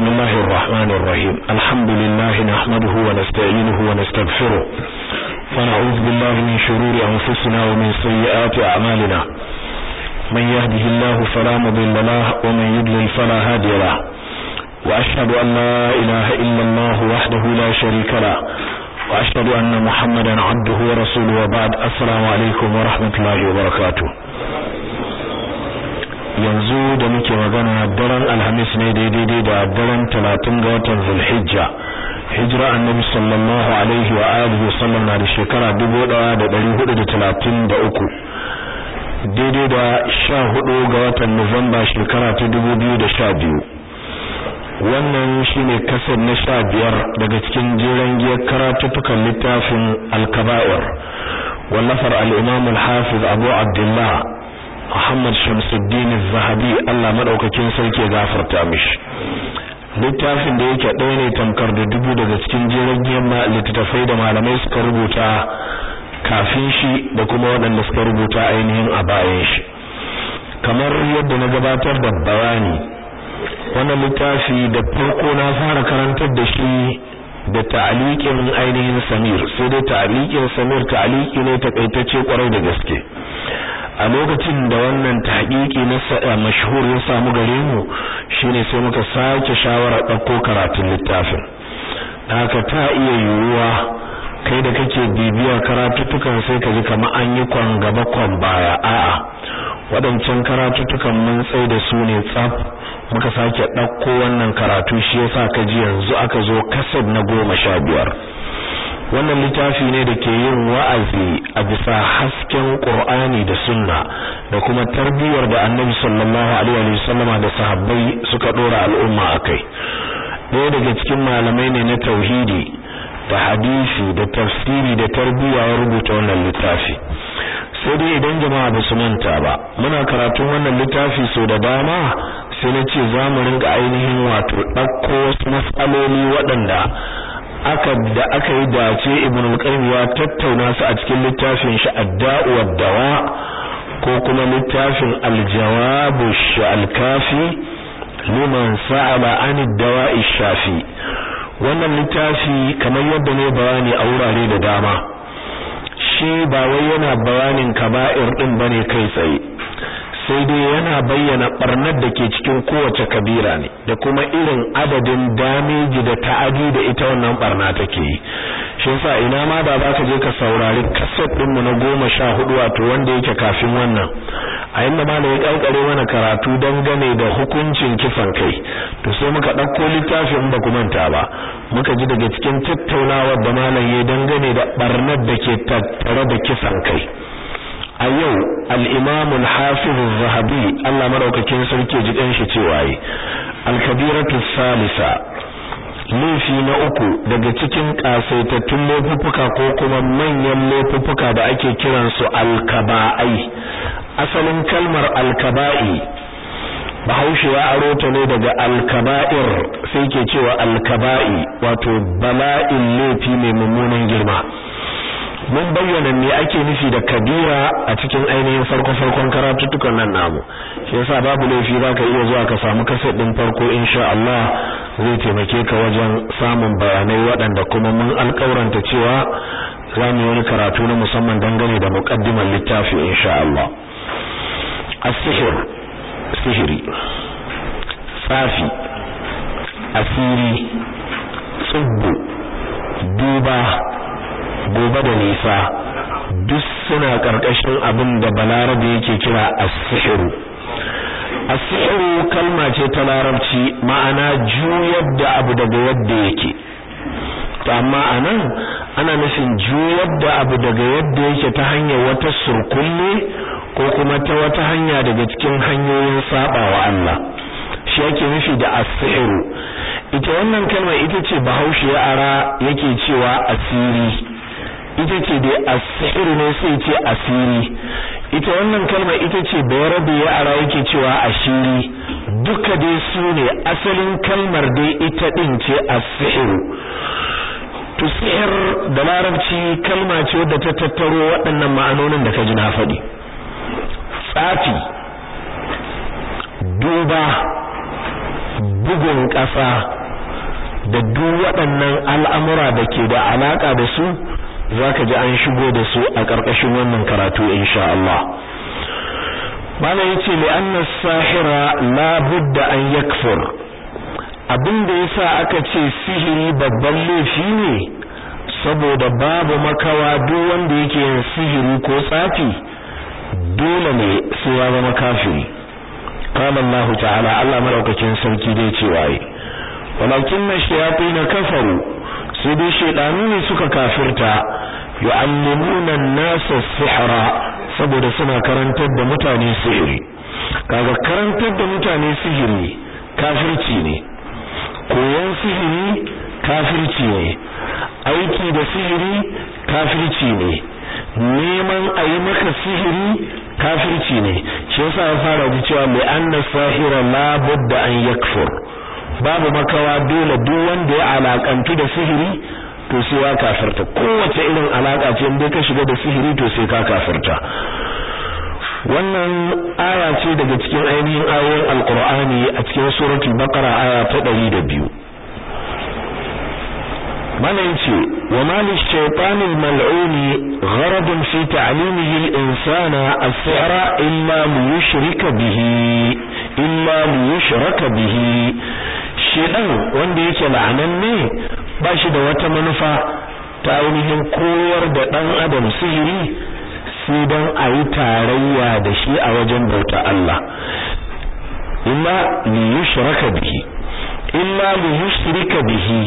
بسم الله الرحمن الرحيم الحمد لله نحمده ونستعينه ونستغفره ونعوذ بالله من شرور أنفسنا ومن سيئات أعمالنا من يهده الله فلا مضل له ومن يضلل فلا هادي له وأشهد أن لا إله إلا الله وحده لا شريك له وأشهد أن محمدا عبده ورسوله وبعد السلام عليكم ورحمة الله وبركاته yanzu da muke magana daren alhamis ne daidai da daren talatin ga watan zulhijja hijira annabi sallallahu alaihi wa alihi wasallam na da shekara dubu ɗaya da ɗari hudu da talatin da uku daidai da sha hudu ga watan nuwamba shekara ta dubu biyu da sha biyu wannan shine kasar na sha biyar daga cikin jeren giyar karatuttukan littafin alkaba'ir wallafar al-imam al-hafiz abu abdullah Muhammad Shamsuddin Zahabi Allah madaukakin sarki ya gafarta mishi littafin da yake ɗaya ne tamkar da dubu daga cikin jiragen littattafai da malamai suka rubuta kafin shi da kuma waɗanda suka rubuta ainihin a bayan shi kamar yadda na gabatar da bayani wannan littafi da farko na fara karantar da shi da ta'aliqin ainihin Samir sai dai ta'aliqin Samir ta'aliki ne takaitacce kwarai da gaske a lokacin da wannan tahqiqi na mashhur ya samu gare mu shine sai muka sake shawara dauko karatun littafin haka ta iya yiwuwa kai da kake bibiyar karatutukan sai ka ji kamar an yi kwan gaba kwan baya a'a wadancan karatutukan mun tsai da su ne tsaf muka sake dauko wannan karatu shi yasa ka ji yanzu aka zo kasad na goma sha biyar wannan littafi ne da ke yin wa'azi a bisa hasken Qur'ani da Sunna da kuma tarbiyyar da Annabi sallallahu alaihi wa sallama da sahabbai suka dora al'umma akai ɗaya daga cikin malamai ne na tauhidi da hadisi da tafsiri da tarbiyya ya rubuta wannan littafi sai dai idan jama'a ba su manta ba muna karatun wannan littafi so da dama sai na ce za mu ringa ainihin wato ɗauko wasu matsaloli waɗanda aka da aka yi dace ibn al-qayyim ya tattauna su a cikin littafin shi ad-da'u wad-dawa ko kuma littafin al-jawab al-kafi liman sa'ala an ad-dawa'i shafi wannan littafi kamar yadda ne bayani a wurare da dama shi ba wai yana bayanin kaba'ir din bane kai tsaye sai dai yana bayyana barnar da ke cikin kowace kabira ne da kuma irin adadin dameji da ta'adi da ita wannan barna take yi shi yasa ina ma da zaka je ka saurari kaset din mu na goma sha hudu wato wanda yake kafin wannan a inda malam ya kankare mana karatu dangane da hukuncin kisan kai to sai muka dauko littafin ba ku manta ba muka ji daga cikin tattaunawar da malam ya dangane da barnar da ke tattare da kisan kai a yau al-imam al-hafiz az-zahabi Allah madaukakin sarki ji dan shi cewa yi al-kabiratu salisa laifi na uku daga cikin kasaitattun laifuffuka ko kuma manyan laifuffuka da ake kiran su al-kaba'ai asalin kalmar al-kaba'i Bahaushe ya aro ta ne daga al-kaba'ir sai ke cewa al-kaba'i wato bala'in laifi mai mummunan girma mun bayyana me ake nufi da kabira a cikin ainihin farko-farkon karatuttukan nan namu shi yasa babu laifi zaka iya zuwa ka samu kaset din farko insha Allah zai taimake ka wajen samun bayanai waɗanda kuma mun alƙawaranta cewa za mu yi wani karatu na musamman dangane da muqaddimar littafi insha Allah as-sihr sihiri tsafi asiri tsubbu duba gobe da nisa duk suna ƙarƙashin abin da balarabe yake kira as-sihru as-sihru kalma ce ta larabci ma'ana juyar da abu daga yadda yake to amma anan ana nufin juyar da abu daga yadda yake ta hanyar wata surkulle ko kuma ta wata hanya daga cikin hanyoyin sabawa Allah shi yake nufi da as-sihru ita wannan kalma ita ce bahaushe ya ara yake cewa asiri ita ce dai asiri ne sai ce asiri ita wannan kalma ita ce bayarabe ya ara yake cewa ashiri duka dai su ne asalin kalmar dai ita din ce asiru to sihir da larabci kalma ce wadda ta tattaro waɗannan ma'anonin da ka ji na faɗi tsafi duba bugun ƙasa da duk waɗannan al'amura da ke da alaƙa da su zaka ji an shigo da su a ƙarƙashin wannan karatu insha Allah mana yace li anna sahira la budda an yakfur abinda yasa aka ce sihiri babban laifi ne saboda babu makawa duk wanda yake yin sihiri ko tsafi dole ne sai ya zama kafiri qala Allah ta'ala Allah madaukakin sarki dai cewa yi walakin shayatin kafaru sai dai shedanu ne suka kafirta yu'allimuna an-nasa sihra saboda suna karantar da mutane sihiri kaga karantar da mutane sihiri kafirci ne koyon sihiri kafirci ne aiki da sihiri kafirci ne neman a yi maka sihiri kafirci ne shi yasa ya fara da cewa mai anna sahira la budda an yakfur babu makawa dole duk wanda ya alakantu da sihiri to sai ya kafirta kowace irin alaka ce in ka shiga da sihiri to sai ka kafirta wannan aya ce daga cikin ainihin ayoyin alqur'ani a cikin suratul baqara aya ta 102 mana yace wa mal ash-shaytan al-mal'un gharad fi ta'limihi al-insana as-sihra illa liyushrika bihi illa liyushraka bihi shedan wanda yake la'ananne ba shi da wata manufa ta ainihin koyar da dan adam sihiri sai dan a yi tarayya da shi a wajen bauta Allah illa liyushraka bihi illa liyushrika bihi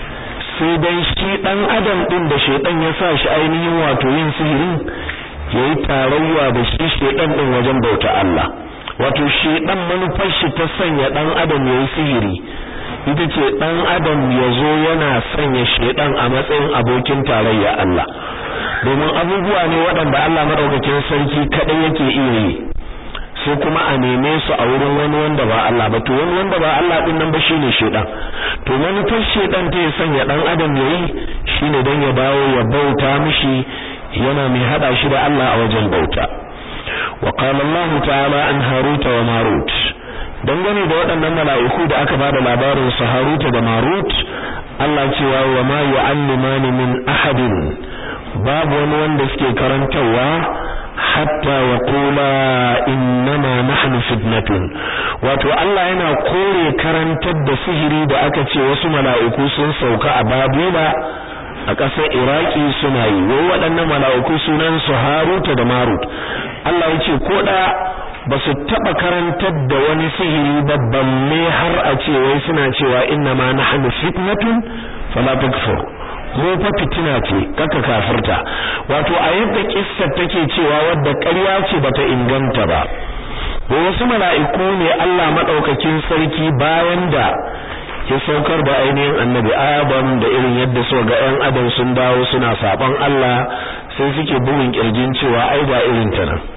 sai dan shi dan adam din da shedan ya sa shi ainihin wato yin sihirin yayi tarayya da shi shedan din wajen bauta Allah wato shedan manufar shi ta sanya dan adam yayi sihiri ita ce dan adam yazo yana sanya shedan a matsayin abokin tarayya Allah domin abubuwa ne waɗanda Allah madaukakin sarki kadai yake iya yi sai kuma a neme su a wurin wani wanda ba Allah ba to wani wanda ba Allah din nan ba shine shedan to manufar shedan ta ya sanya dan adam yayi shine dan ya dawo ya bauta mishi yana mai hada shi da Allah a wajen bauta wa qala Allah ta'ala an haruta wa marut dangane da waɗannan mala'iku da aka bada labarin su haruta da marut Allah cewa wa ma yu'allimani min ahadin babu wani wanda suke karantawa hatta wa qula innama nahnu fitnatun wato Allah yana kore karantar da sihiri da aka ce wasu mala'iku sun sauka a Babila a ƙasar Iraki suna yi wai waɗannan mala'iku sunan su Haruta da Marut Allah ya ce ko da ba su taɓa karantar da wani sihiri ba balle har a ce wai suna cewa innama nahnu fitnatun fala takfur mu fa fitina ce kaka kafirta wato a yadda kissar take cewa wadda ƙarya ce bata inganta ba ko wasu mala'iku ne Allah madaukakin sarki bayan da ya saukar da ainihin annabi Adam da irin yadda so ga ƴan adam sun dawo suna saban Allah sai suke bugun kirjin cewa ai ga irin ta nan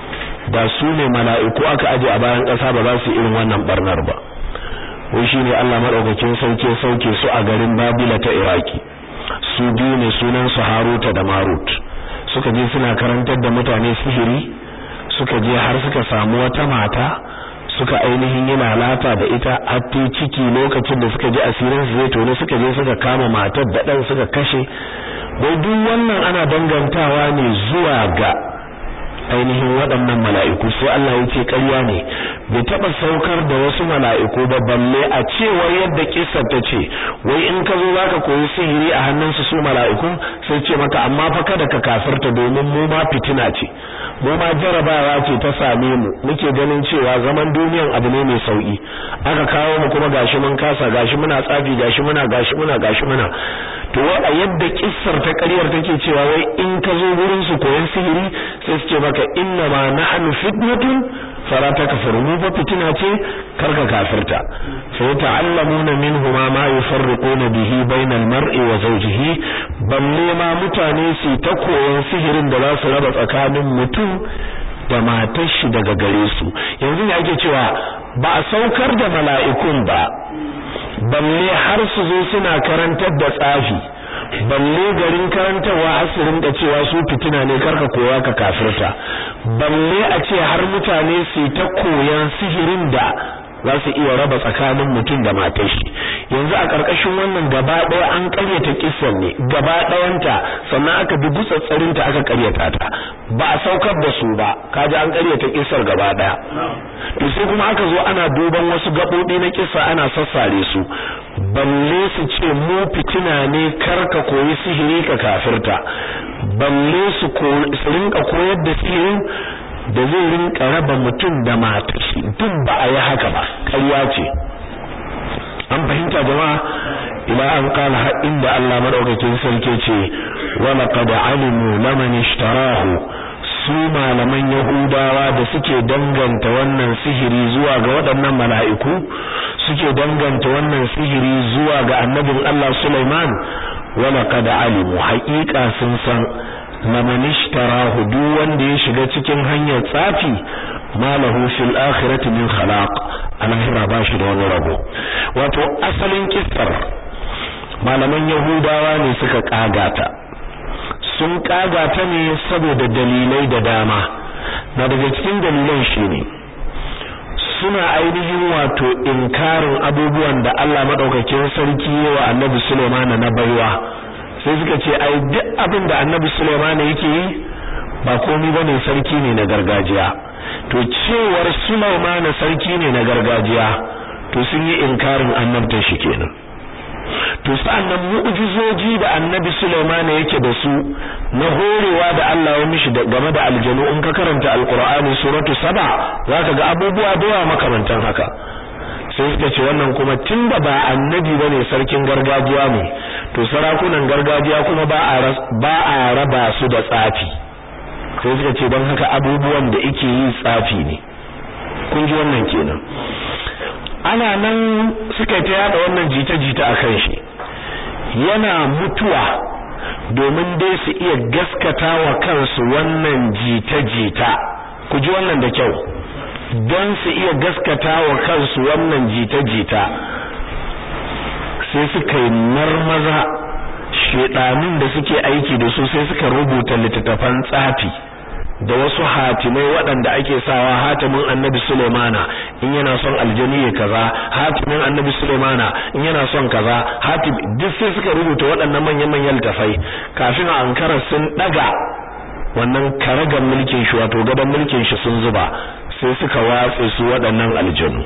da su ne mala'iku aka aje a bayan ƙasa ba za su irin wannan barnar ba wai shine Allah madaukakin sarki sauke su a garin Babila ta Iraki su biyu ne sunan su Haruta da Marut suka je suna karantar da mutane sihiri suka je har suka samu wata mata suka ainihin yi lalata da ita hatta ciki lokacin da suka ji asirin su zai tone suka je suka kama matar da dan suka kashe wai duk wannan ana dangantawa ne zuwa ga ainihin waɗannan mala'iku sai Allah ya ce ƙarya ne bai taɓa saukar da wasu mala'iku ba balle a cewar yadda kissar ta ce wai in ka zo zaka koyi sihiri a hannunsu su mala'ikun sai ce maka amma fa kada ka kafirta domin mu ma fitina ce mu ma jarabawa ce ta same mu muke ganin cewa zaman duniyan abu ne mai sauki aka kawo mu kuma gashi mun kasa gashi muna tsafi gashi muna gashi muna gashi muna to wai a yadda kissar ta ƙaryar take cewa wai in ka zo gurin su koyon sihiri sai su ce maka inna ma nahnu fitnatun fala takfuru mu fa fitina ce karka kafirta sai ta'allamuna minhuma ma yufarriquna bihi bainal mar'i wa zawjihi balle ma mutane su ta koyon sihirin da za su raba tsakanin mutum da matar shi daga gare su yanzu ne ake cewa ba a saukar da mala'ikun ba balle har su zo suna karantar da tsafi balle garin karantarwa asirin da cewa su fitina ne karka koya ka kafirta balle a ce har mutane su ta koyan sihirin da za su iya raba tsakanin mutum da matar shi yanzu a karkashin wannan gaba daya an karyata kissan ne gaba dayanta sannan aka bi gutsatsarin ta aka karyata ta ba a saukar da su ba kaji an karyata kissar gaba daya to sai kuma aka zo ana duban wasu gabobi na kissa ana sassare su balle su ce mu fitina ne karka koyi sihiri ka kafirta balle su rinka koyar da sihirin da zai rinka raba mutum da matar shi duk ba a yi haka ba ƙarya ce an fahimta jama'a ila an kala har inda Allah madaukakin sarki ce wa laqad alimu laman ishtarahu su malaman yahudawa da suke danganta wannan sihiri zuwa ga waɗannan mala'iku suke danganta wannan sihiri zuwa ga annabin Allah Sulaiman wa laqad alimu haqiqa sun san laman ishtarahu duk wanda ya shiga cikin hanyar tsafi malahu fil akhirati min khalaq alahira ba shi da wani rabo wato asalin kissar malaman yahudawa ne suka kagata sun kagata ne saboda dalilai da dama na daga cikin dalilan shine suna ainihin wato inkarin abubuwan da Allah madaukakin sarki wa Annabi Sulaiman na baiwa sai suka ce ai duk abin da Annabi Sulaiman yake yi ba komai bane sarki ne na gargajiya to cewar Sulaiman sarki ne na gargajiya to sun yi inkarin annabta shi kenan to sa'annan mu'jizoji da annabi Sulaiman yake da su na horewa da Allah ya mishi game da aljanu in ka karanta alqur'ani suratu saba zaka ga abubuwa da yawa makamantan haka sai suka ce wannan kuma tunda ba annabi bane sarkin gargajiya ne to sarakunan gargajiya kuma ba a ba a raba su da tsafi sai suka ce don haka abubuwan da yake yi tsafi ne kun ji wannan kenan ana nan suka ta yada wannan jita-jita a kan shi yana mutuwa domin dai su iya gaskata wa kansu wannan jita-jita ku ji wannan da kyau don su iya gaskata wa kansu wannan jita-jita sai suka yi marmaza shedanin da suke aiki da su sai suka rubuta littattafan tsafi da wasu hatimai waɗanda ake sawa hatimin annabi Sulaimana in yana son aljani ya kaza hatimin annabi Sulaimana in yana son kaza hatim duk sai suka rubuta waɗannan manyan manyan littafai kafin a ankara sun daga wannan karagan mulkin shi wato gaban mulkin shi sun zuba sai suka watse su waɗannan aljanu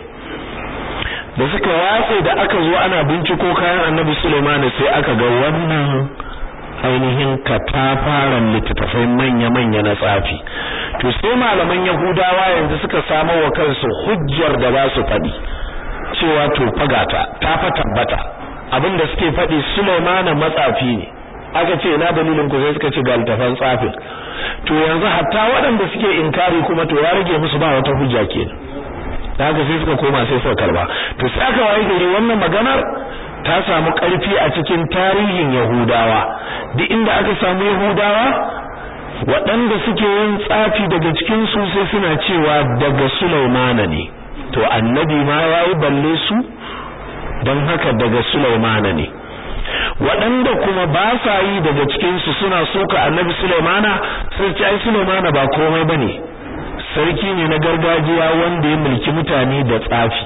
da suka watse da aka zo ana binciko kayan annabi Sulaimana sai aka ga wannan ainihin katafaren littattafai manya-manya na tsafi to sai malaman yahudawa yanzu suka samo wa kansu hujjar da za su faɗi cewa to fagata ta fa tabbata abinda suke faɗi sulaimana matsafi ne aka ce ina dalilin ku sai suka ce ga littafan tsafin to yanzu hatta waɗanda suke inkari kuma to ya rage musu ba wata hujja kenan da haka sai suka koma sai suka karba to sai aka waye gari wannan maganar ta samu ƙarfi a cikin tarihin Yahudawa duk inda aka samu Yahudawa waɗanda suke yin tsafi daga cikin su sai suna cewa daga Sulaimana ne to annabi ma yayi balle su don haka daga Sulaimana ne waɗanda kuma ba sa yi daga cikin su suna soka annabi Sulaimana sai ce ai Sulaimana ba komai bane sarki ne na gargajiya wanda ya mulki mutane da tsafi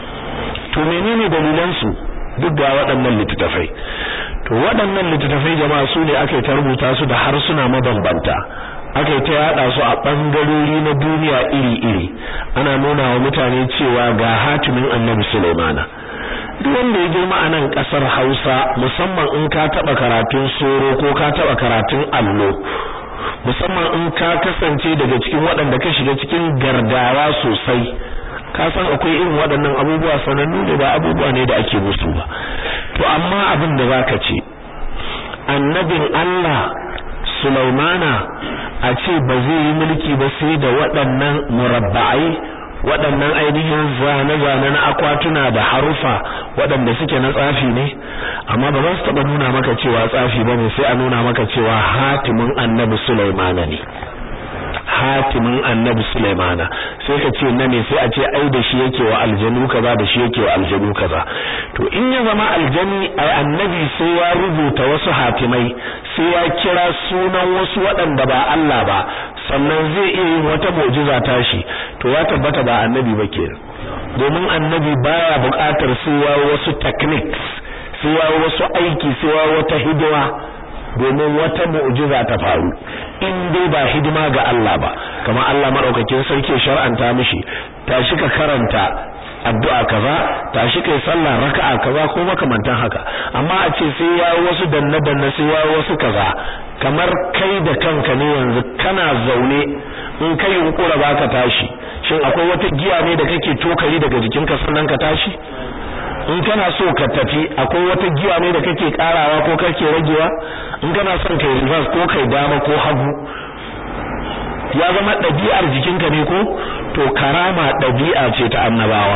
to menene dalilan su duk ga waɗannan littattafai to waɗannan littattafai jama'a su ne aka ta rubuta su da harsuna mabambanta aka ta yada su a ɓangarori na duniya iri-iri ana nuna wa mutane cewa ga hatimin annabi Sulaimana duk wanda ya girma a nan ƙasar Hausa musamman in ka taɓa karatun soro ko ka taɓa karatun allo musamman in ka kasance daga cikin waɗanda ka shiga cikin gardawa sosai ka san akwai irin waɗannan abubuwa sanannu ne ba abubuwa ne da ake musu ba to amma abin da zaka ce annabin Allah Sulaimana a ce ba zai yi mulki ba sai da waɗannan murabba'ai waɗannan ainihin zane-zane na akwatuna da harufa waɗanda suke na tsafi ne amma ba za su taɓa nuna maka cewa tsafi ba ne sai a nuna maka cewa hatimin annabi Sulaimana ne hatimin annabi Sulaimana sai ka ce na ne sai a ce ai da shi yake wa aljanu kaza da shi yake wa aljanu kaza to in ya zama aljani ai annabi sai ya rubuta wasu hatimai sai ya kira sunan wasu waɗanda ba Allah ba sannan zai iya yin wata mu'jiza tashi to ya tabbata ba annabi ba kenan domin annabi baya buƙatar sai wasu techniques sai wasu aiki sai wata hidima domin wata mu'jiza ta faru in dai ba hidima ga Allah ba kamar Allah madaukakin sarki shar'anta mishi tashi ka karanta addu'a kaza tashi kai sallah raka'a kaza ko makamantan haka amma a ce sai ya wasu danne danne sai ya wasu kaza kamar kai da kanka ne yanzu kana zaune in kai yunkura baka tashi shin akwai wata giya ne da kake tokari daga jikinka sannan ka tashi in kana so ka tafi akwai wata giya ne da kake karawa ko kake ragewa in kana son kai reverse ko kai dama ko hagu ya zama ɗabi'ar jikinka ne ko to karama ɗabi'a ce ta annabawa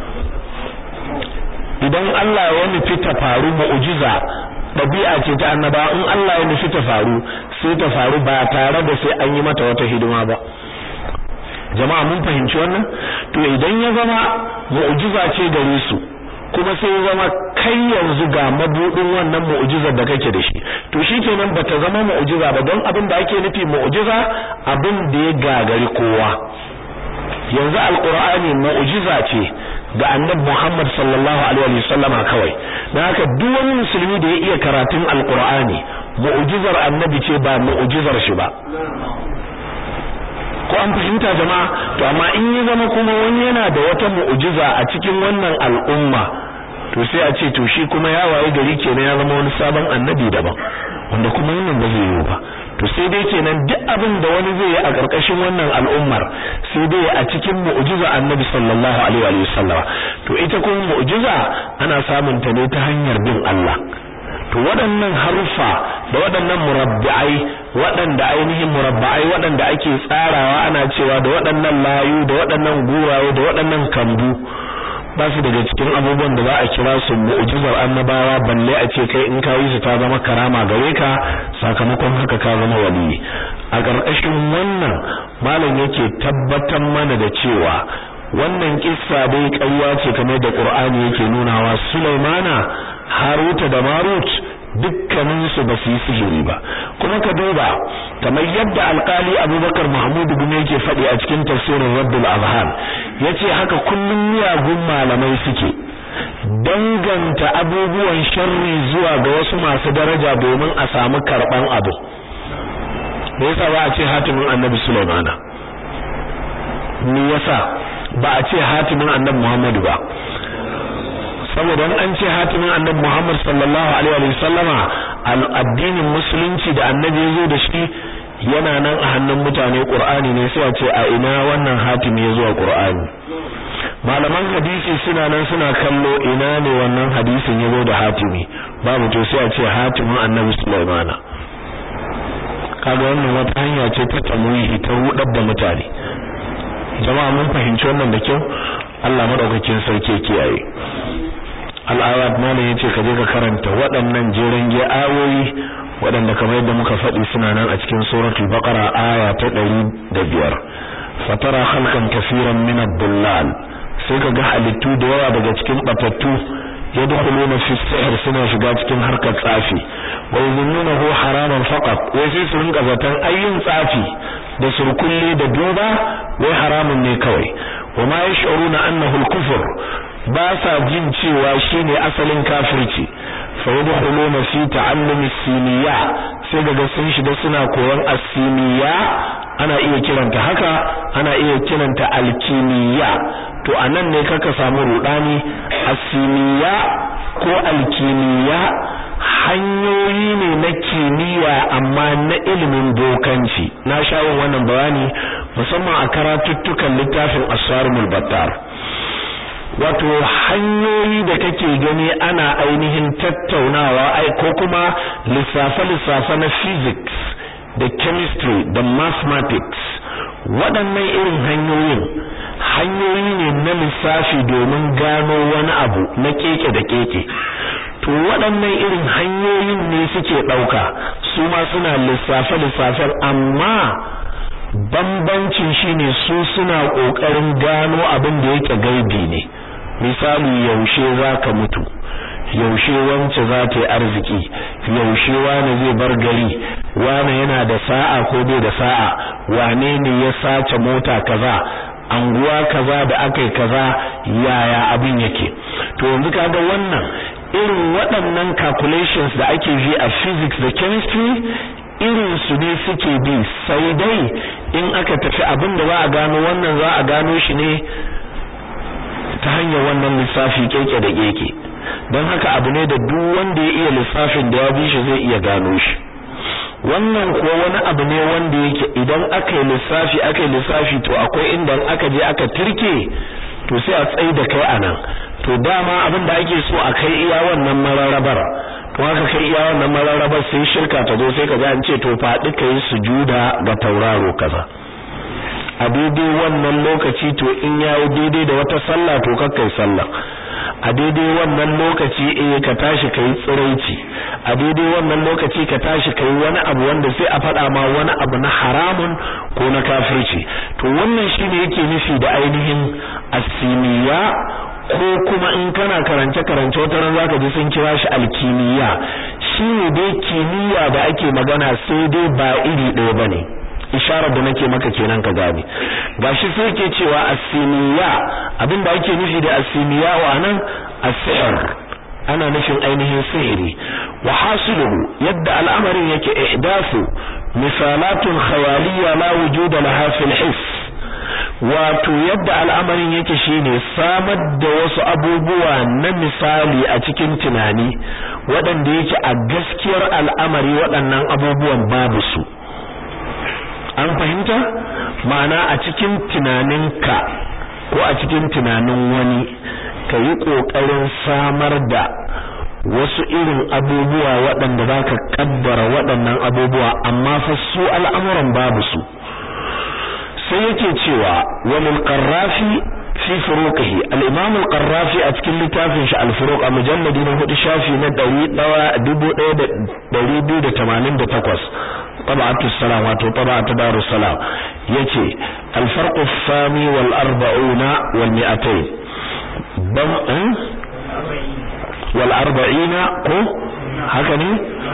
idan Allah ya nufi ta faru mu'jiza ɗabi'a ce ta annabawa in Allah ya nufi ta faru sai ta faru ba tare da sai an yi mata wata hidima ba jama'a mun fahimci wannan to idan ya zama mu'jiza ce gare su kuma sai ya zama kai yanzu ga mabudin wannan mu'jizar da kake da shi to shikenan bata zama mu'jiza ba don abin da ake nufi mu'jiza abin da ya gagari kowa yanzu alqur'ani mu'jiza ce ga annabi Muhammad sallallahu alaihi wasallam kawai dan haka duk wani musulmi da ya iya karatun alqur'ani mu'jizar annabi ce ba mu'jizar shi ba ko an fahimta jama'a to amma in ya zama kuma wani yana da wata mu'jiza a cikin wannan al'umma to sai a ce to shi kuma ya waye gari kenan ya zama wani sabon annabi daban wanda kuma wannan ba zai yi ba to sai dai kenan duk abin da wani zai yi a ƙarƙashin wannan al'ummar sai dai a cikin mu'jiza annabi sallallahu alaihi wa sallam to ita kuma mu'jiza ana samun ta ne ta hanyar bin Allah to waɗannan haruffa da waɗannan murabbi'ai waɗanda ainihin murabba'ai waɗanda ake tsarawa ana cewa da waɗannan layu da waɗannan guraye da waɗannan kambu ba su daga cikin abubuwan da za a kira su mu'jizar annabawa balle a ce kai in ka yi su ta zama karama gare ka sakamakon haka ka zama wali a ƙarƙashin wannan malam yake tabbatar mana da cewa wannan kissa dai ƙarya ce kamar da Qur'ani yake nunawa Sulaimana Haruta da Marut dukkanin su ba su yi sihiri ba kuma ka duba kamar yadda alkali Abubakar Mahmud bin yake faɗi a cikin tafsirin Rabbul Azhan yace haka kullum miyagun malamai suke danganta abubuwan sharri zuwa ga wasu masu daraja domin a samu karban abu me yasa ba a ce hatimin Annabi Sulaimana me yasa ba a ce hatimin Annabi Muhammadu ba saboda an ce hatimin annabi Muhammad sallallahu alaihi wa sallama addinin musulunci da annabi ya zo da shi yana nan a hannun mutane Qur'ani ne sai a ce a ina wannan hatimi ya zo a Qur'ani malaman hadisi suna nan suna kallo ina ne wannan hadisin ya zo da hatimi babu to sai a ce hatimin annabi Sulaimana kaga wannan wata hanya ce ta tamwihi ta rudar da mutane jama'a mun fahimci wannan da kyau Allah madaukakin sarki ya kiyaye al'ayat malam yace ka je ka karanta waɗannan jeren ge ayoyi waɗanda kamar yadda muka faɗi suna nan a cikin suratul baqara aya ta 105 fatara khalqan kaseeran min ad-dullal sai ka ga halittu da yawa daga cikin batattu yadkhuluna fi sihr suna shiga cikin harkar tsafi wa yuzunnuhu haraman faqat wai sai su rinka zaton ayyun tsafi da surkulle da duba wai haramun ne kawai wa ma yash'uruna annahu al-kufr ba sa jin cewa shine asalin kafirci fa yadkhuluna fi ta'allum as-siniya sai daga sun shiga suna koyon as-siniya ana iya kiranta haka ana iya kiranta alkimiya to anan ne kaka samu rudani as-siniya ko alkimiya hanyoyi ne na kimiyya amma na ilimin bokanci na shawon wannan bayani musamman a karatuttukan littafin asarumul battar wato hanyoyi da kake gani ana ainihin tattaunawa ai ko kuma lissafe-lissafe na physics da chemistry da mathematics waɗannan irin hanyoyin hanyoyi ne na lissafi domin gano wani abu na keke da keke to waɗannan irin hanyoyin ne suke ɗauka su ma suna lissafe-lissafen amma bambancin shine su suna ƙoƙarin gano abin da yake gaibi ne misali yaushe zaka mutu yaushe wance za ta yi arziki yaushe wane zai bar gari wane yana da sa'a ko bai da sa'a wane ne ya sace mota kaza anguwa kaza da akai kaza yaya abin yake to yanzu kaga wannan irin waɗannan calculations da ake yi a physics da chemistry irin su ne suke bi sai dai in aka tafi abin da za a gano wannan za a gano shi ne ta hanyar wannan lissafi keke da keke don haka abu ne da duk wanda ya iya lissafin da ya bi shi zai iya gano shi wannan ko wani abu ne wanda yake idan aka yi lissafi aka yi lissafi to akwai inda aka je aka turke to sai a tsayi da kai anan to dama abin da ake so a kai iya wannan mararabar to haka kai iya wannan mararabar sai shirka ta zo sai ka ga an ce to faɗi kai sujuda ga tauraro kaza a daidai wannan lokaci to in yayi daidai da wata sallah to kakkai sallah a daidai wannan lokaci eh ka tashi kai tsiraici a daidai wannan lokaci ka tashi kai wani abu wanda sai a faɗa ma wani abu na haramun ko na kafirci to wannan shine yake nufi da ainihin asimiya ko kuma in kana karance karance wata ran zaka ji sun kira shi alkimiya shine dai kimiyya da ake magana sai dai ba iri ɗaya bane isharar da nake maka kenan ka gane gashi sai yake cewa asimiya abinda ake nufi da asimiya wa nan as-sihr ana nufin ainihin sihiri wa hasiluhu yadda al'amarin yake ihdathu misalatun khayaliyya la wujuda laha fil hiss wato yadda al'amarin yake shine samar da wasu abubuwa na misali a cikin tunani waɗanda yake a gaskiyar al'amari waɗannan abubuwan babu su an fahimta ma'ana a cikin tunaninka ko a cikin tunanin wani ka yi ƙoƙarin samar da wasu irin abubuwa waɗanda za ka ƙaddara waɗannan abubuwa amma fa su al'amuran babu su sai yake cewa wani ƙarrafi fi furuqihi al-imam al-qarrafi a cikin littafin shi al-furuq a mujalladi na hudu shafi na 1288 طبعة السلام واتو طبعة دار السلام يتي الفرق الثاني والأربعون والمئتين بم اه؟ والأربعين قو هكذا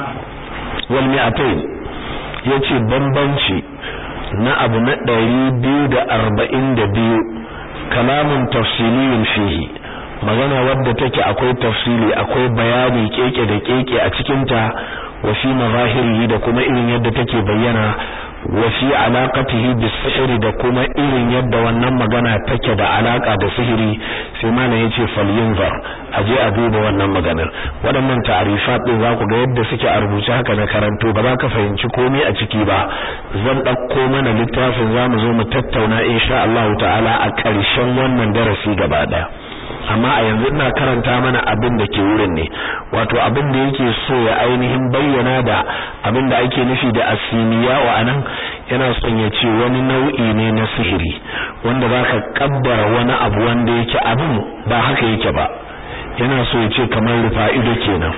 والمئتين يتي بمبنشي na abu na ɗari biyu da arba'in da biyu kalamun tafsiliyun fihi magana wadda take akwai tafsili akwai bayani keke da keke a cikinta wa fi mazahirihi da kuma irin yadda take bayyana wa fi alaqatihi bis-sihr da kuma irin yadda wannan magana take da alaka da sihiri sai malam yace falyunzar aje a duba wannan maganar waɗannan ta'rifat din za ku ga yadda suke a rubuce haka na karanto ba za ka fahimci komai a ciki ba zan ɗauko mana littafin zamu zo mu tattauna insha Allah ta'ala a ƙarshen wannan darasi gaba ɗaya amma a yanzu ina karanta mana abin da ke wurin ne wato abin da yake so ya ainihin bayyana da abin da ake nufi da asimiya wa anan yana son ya ce wani nau'i ne na sihiri wanda baka kabbara wani abu wanda yake abin ba haka yake ba yana so ya ce kamar rufa ido kenan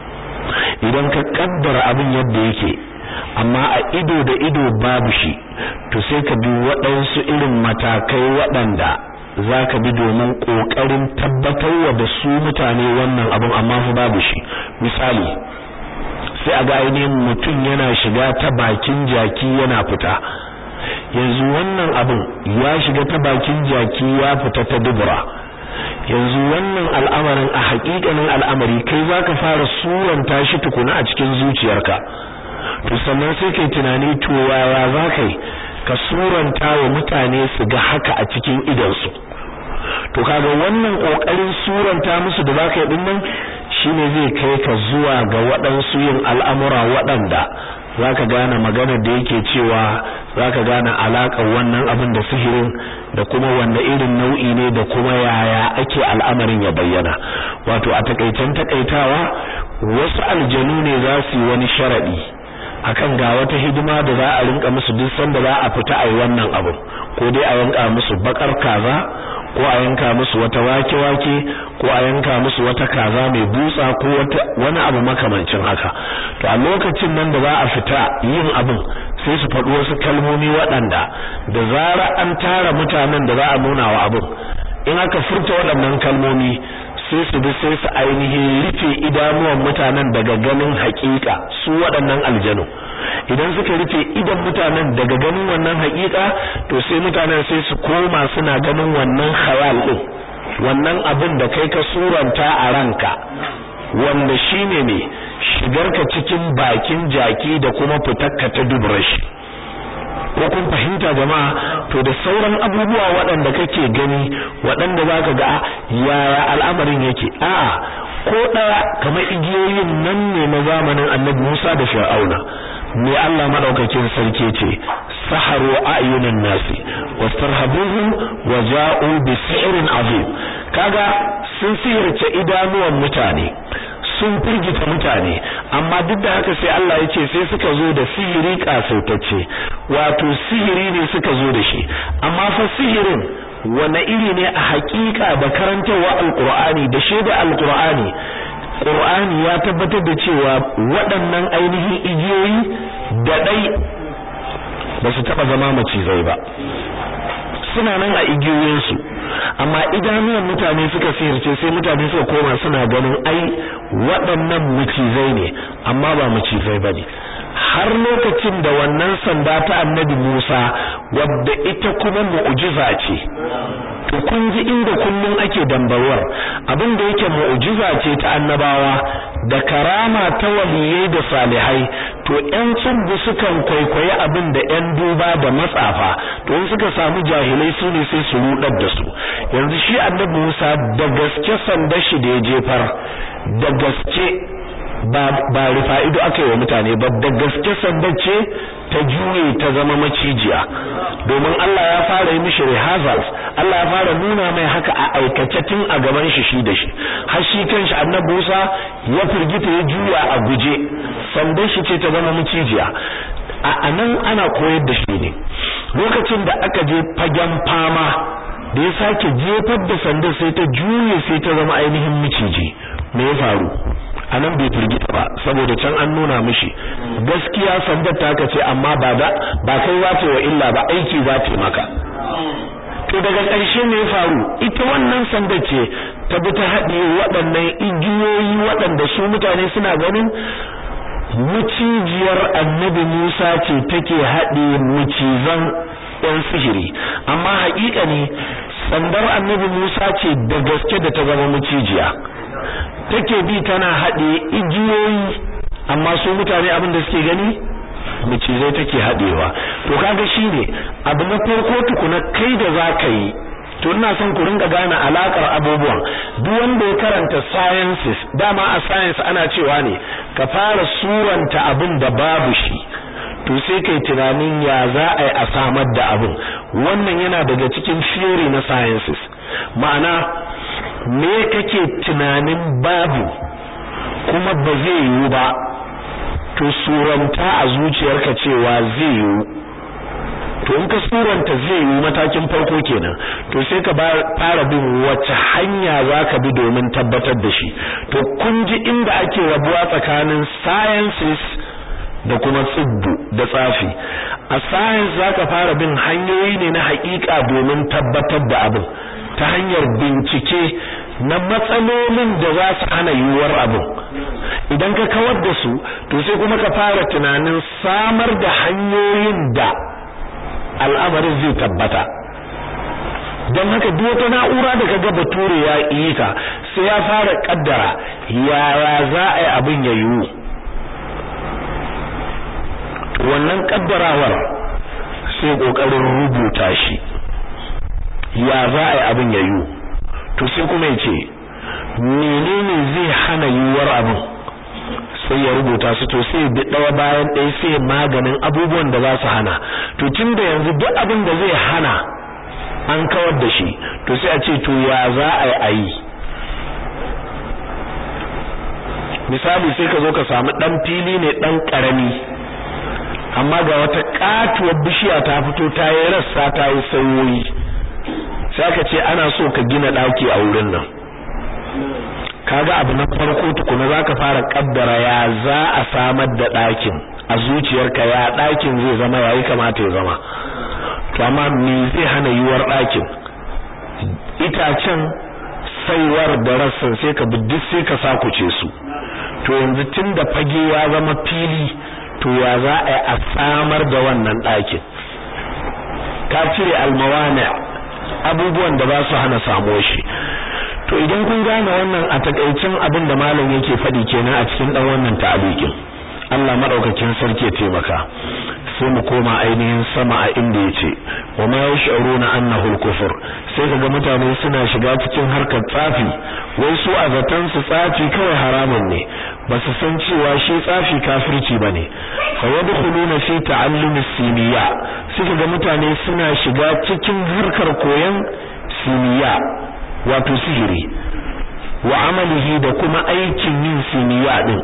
idan ka kabbara abin yadda yake amma a ido da ido babu shi to sai ka bi waɗansu irin matakai waɗanda za ka bi domin ƙoƙarin tabbatarwa da su mutane wannan abin amma fa babu shi misali sai a ga ainihin mutum yana shiga ta bakin jaki yana fita yanzu wannan abin ya shiga ta bakin jaki ya fita ta dubura yanzu wannan al'amarin a haƙiƙanin al'amari kai za ka fara suranta shi tukuna a cikin zuciyarka to sannan sai kai tunani to yaya za ka yi ka suranta wa mutane su ga haka a cikin idansu to kaga wannan kokarin suranta musu da zaka yi dinnan shine zai kai ka zuwa ga waɗansu yin al'amura waɗanda zaka gane maganar da yake cewa zaka gane alaƙar wannan abin da sihirin da kuma wanda irin nau'i ne da kuma yaya ake al'amarin ya bayyana wato a takaicen takaitawa wasu aljanu ne za su yi wani sharadi akan ga wata hidima da za a rinka musu duk sanda za a fita a yi wannan abu ko dai a yanka musu bakar kaza ko a yanka musu wata wake-wake ko a yanka musu wata kaza mai butsa ko wata wani abu makamancin haka to a lokacin nan da za a fita yin abin sai su faɗi wasu kalmomi waɗanda da zara an tara mutanen da za a nuna wa abin in aka furta waɗannan kalmomi sai su bi sai su ainihin rufe idanuwan mutanen daga ganin hakika su waɗannan aljanu idan suka rufe idan mutanen daga ganin wannan haƙiƙa to sai mutanen sai su koma suna ganin wannan khayal din wannan abin da kai ka suranta a ranka wanda shine ne shigarka cikin bakin jaki da kuma fitarka ta dubrashi ko kun fahimta jama'a to da sauran abubuwa waɗanda kake gani waɗanda zaka ga yaya al'amarin yake a'a ko ɗaya kamar igiyoyin nan ne na zamanin Annabi Musa da Fir'auna me Allah madaukakin sarki ce saharu ayunan nasi wastarhabuhum waja'u bi si'rin azim kaga sun sihirce idanuwan mutane sun firgita mutane amma duk da haka sai Allah ya ce sai suka zo da sihiri kasautacce wato sihiri ne suka zo da shi amma fa sihirin wane iri ne a hakika da karantarwa alqur'ani da shaida alqur'ani qur'ani ya tabbatar da cewa waɗannan ainihin igiyoyi da dai ba su taba zama macizai ba suna nan a igiyoyinsu amma idanuwan mutane suka sihirce sai mutane suka koma suna ganin ai waɗannan macizai ne amma ba macizai bane har lokacin da wannan sanda ta annabi Musa wadda ita kuma mu'jiza ce to kun ji inda kullun ake dambarwar abin da yake mu'jiza ce ta annabawa da karama ta waliyai da salihai to ƴan tsubbu sukan kwaikwayi abin da ƴan duba da matsafa to in suka samu jahilai su ne sai su rudar da su yanzu shi annabi Musa da gaske sandar shi da ya jefar da gaske ba ba rufa'ido aka yi wa mutane ba da gaske sandar ce ta juye ta zama macijiya domin Allah ya fara yi mishi rehearsals Allah ya fara nuna mai haka a aikace tun a gaban shi shi da shi har shi kanshi annabi Musa ya firgita ya juya a guje sandar shi ce ta zama macijiya a anan ana koyar da shi ne lokacin da aka je fagen fama da ya sake jefar da sandar sai ta juye sai ta zama ainihin miciji me ya faru anan bai firgita ba saboda can an nuna mishi gaskiya sandar ta ce amma ba da ba kai za ta wa illa ba aiki za ta maka to daga ƙarshe ne ya faru ita wannan sandar ce ta bi ta haɗe waɗannan igiyoyi waɗanda su mutane suna ganin mucijiyar annabi Musa ce take haɗe mucizan ɗan sihiri amma haƙiƙa ne sandar annabi Musa ce da gaske da ta zama mucijiya take bi tana haɗe igiyoyi amma su mutane abin da suke gani macizai take haɗewa to kaga shine abu na farko tukuna kai da zaka yi to ina son ku ringa gane alakar abubuwan duk wanda ya karanta sciences dama a science ana cewa ne ka fara suranta abin da babu shi to sai kai tunanin ya za a yi a samar da abin wannan yana daga cikin theory na sciences ma'ana me kake tunanin babu kuma ba zai yiwu ba to suranta a zuciyarka cewa zai yiwu to in ka suranta zai yiwu matakin farko kenan to sai ka fara bin wace hanya zaka bi domin tabbatar da shi to kun ji inda ake rabuwa tsakanin sciences da kuma tsibbu da tsafi a science zaka fara bin hanyoyi ne na haƙiƙa domin tabbatar da abin ta hanyar bincike na matsalolin da za su hana yiwuwar abin idan ka kawar da su to sai kuma ka fara tunanin samar da hanyoyin da al'amarin zai tabbata don haka duk wata na'ura da kaga bature ya yi ta sai ya fara kaddara yaya za a yi abin ya yiwu wannan kaddarawar sai kokarin rubuta shi ya za a yi abin ya yiwu to sai kuma ya ce menene zai hana yiwuwar abin sai ya rubuta su to sai bi ɗaya bayan ɗaya sai maganin abubuwan da za su hana to tun da yanzu duk abin da zai hana an kawar da shi to sai a ce to ya za a yi a yi misali sai ka zo ka samu ɗan fili ne ɗan ƙarami amma ga wata ƙatuwar bishiya ta fito ta yi rassa ta yi sauyoyi sai ka ce ana so ka gina ɗaki a wurin nan kaga abu na farko tukuna zaka fara kaddara ya za a samar da ɗakin a zuciyarka ya ɗakin zai zama yayi kamata ya zama to amma me zai hana yiwuwar ɗakin itacen saiwar da rassan sai ka bi duk sai ka sakuce su to yanzu tun da fage ya zama fili to ya za a yi a samar da wannan ɗakin ka cire almawani abubuwan da ba su hana samuwar shi to idan kun gane wannan a takaicin abin da malam yake faɗi kenan a cikin ɗan wannan ta'alikin Allah madaukakin sarki ya taimaka sai mu koma ainihin sama a inda yace wa ma yash'uruna annahu al-kufr sai kaga mutane suna shiga cikin harkar tsafi wai su a zatan su tsafi kawai haramun ne ba su san cewa shi tsafi kafirci bane fa yadkhuluna fi ta'allum as-simiya sai kaga mutane suna shiga cikin harkar koyon simiya wato sihiri wa amalihi da kuma aikin yin simiya din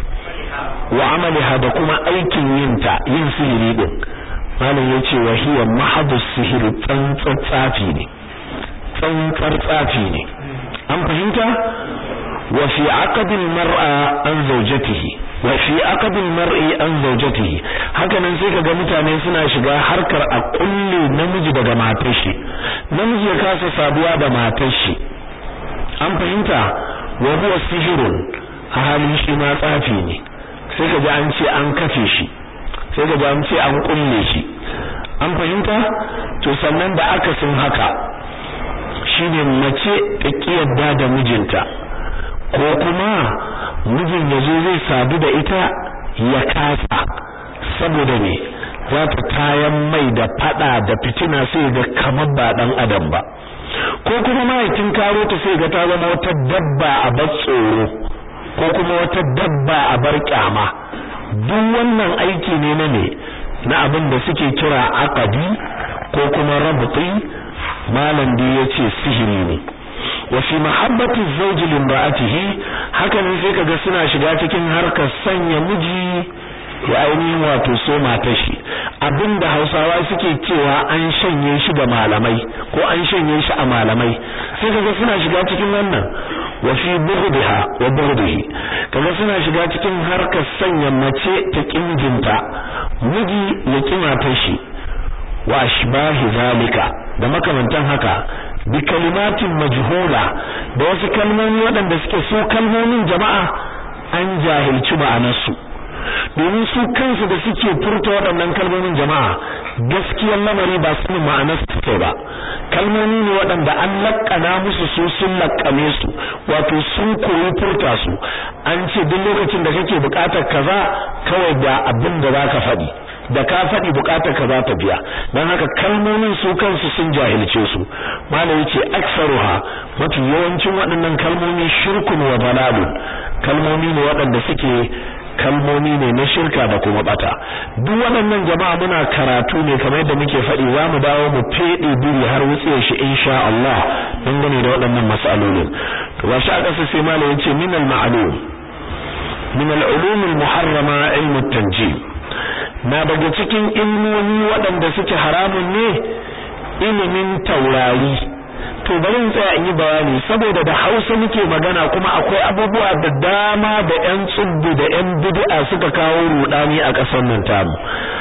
wa amaliha da kuma aikin yinta yin sihiri din malam yace wa hiya mahadus sihiri tsantsar tsafi ne tsantsar tsafi ne an fahimta wa fi aqdil mar'a an zawjatihi wa fi aqdil mar'i an zawjatihi hakanan sai kaga mutane suna shiga harkar a kulle namiji daga matar shi namiji ya kasa saduwa da matar shi an fahimta wa huwa sihirun a halin shi ma tsafi ne sai ka ji an ce an kafe shi sai ka ji an ce an kulle shi an fahimta to sannan da aka sun haka shine mace ta kiyarda da mijinta ko kuma mijin ya zo zai sadu da ita ya kasa saboda me za ta tayan mai da fada da fitina sai ga kamar ba dan adam ba ko kuma mahaifin karo ta sai ga ta zama wata dabba a bar tsoro ko kuma wata dabba a bar kyama duk wannan aiki ne na ne na abin da suke kira aqadi ko kuma rabti malam da yace sihiri ne wa fi mahabbati zawji limra'atihi haka ne sai kaga suna shiga cikin harkar sanya miji ya ainihin wato so matar shi abinda Hausawa suke cewa an shanye shi da malamai ko an shanye shi a malamai sai kaga suna shiga cikin wannan wa fi bughdiha wa bughdihi kaga suna shiga cikin harkar sanya mace ta kinjinta miji ya kimatar shi wa ashbahi zalika da makamantan haka bi kalimatin majhula da wasu kalmomi waɗanda suke so kalmomin jama'a an jahilci ma'anarsu domin su kansu da suke furta waɗannan kalmomin jama'a gaskiyar lamari ba su ma'anar su kai ba kalmomi ne waɗanda an laƙana musu su sun laƙame su wato sun koyi furta su an ce duk lokacin da kake buƙatar kaza kawai da abin da za ka faɗi da ka faɗi buƙatar ka za ta biya don haka kalmomin su kansu sun jahilce su malam yace aksaruha mafi yawancin waɗannan kalmomi shirkun wa dalalun kalmomi ne waɗanda suke kalmomi ne na shirka da kuma bata duk waɗannan jama'a muna karatu ne kamar yadda muke faɗi za mu dawo mu feɗe biri har wutsiyar shi insha Allah dangane da waɗannan mas'alolin to ba shi a ƙasa sai malam yace min al-ma'lum min al-ulum al-muharrama ilm at-tanjim na daga cikin ilmomi waɗanda suke haramun ne ilimin taurari to bari in tsaya in yi bayani saboda da Hausa muke magana kuma akwai abubuwa da dama da ƴan tsubbu da ƴan bid'a suka kawo rudani a ƙasar nan tamu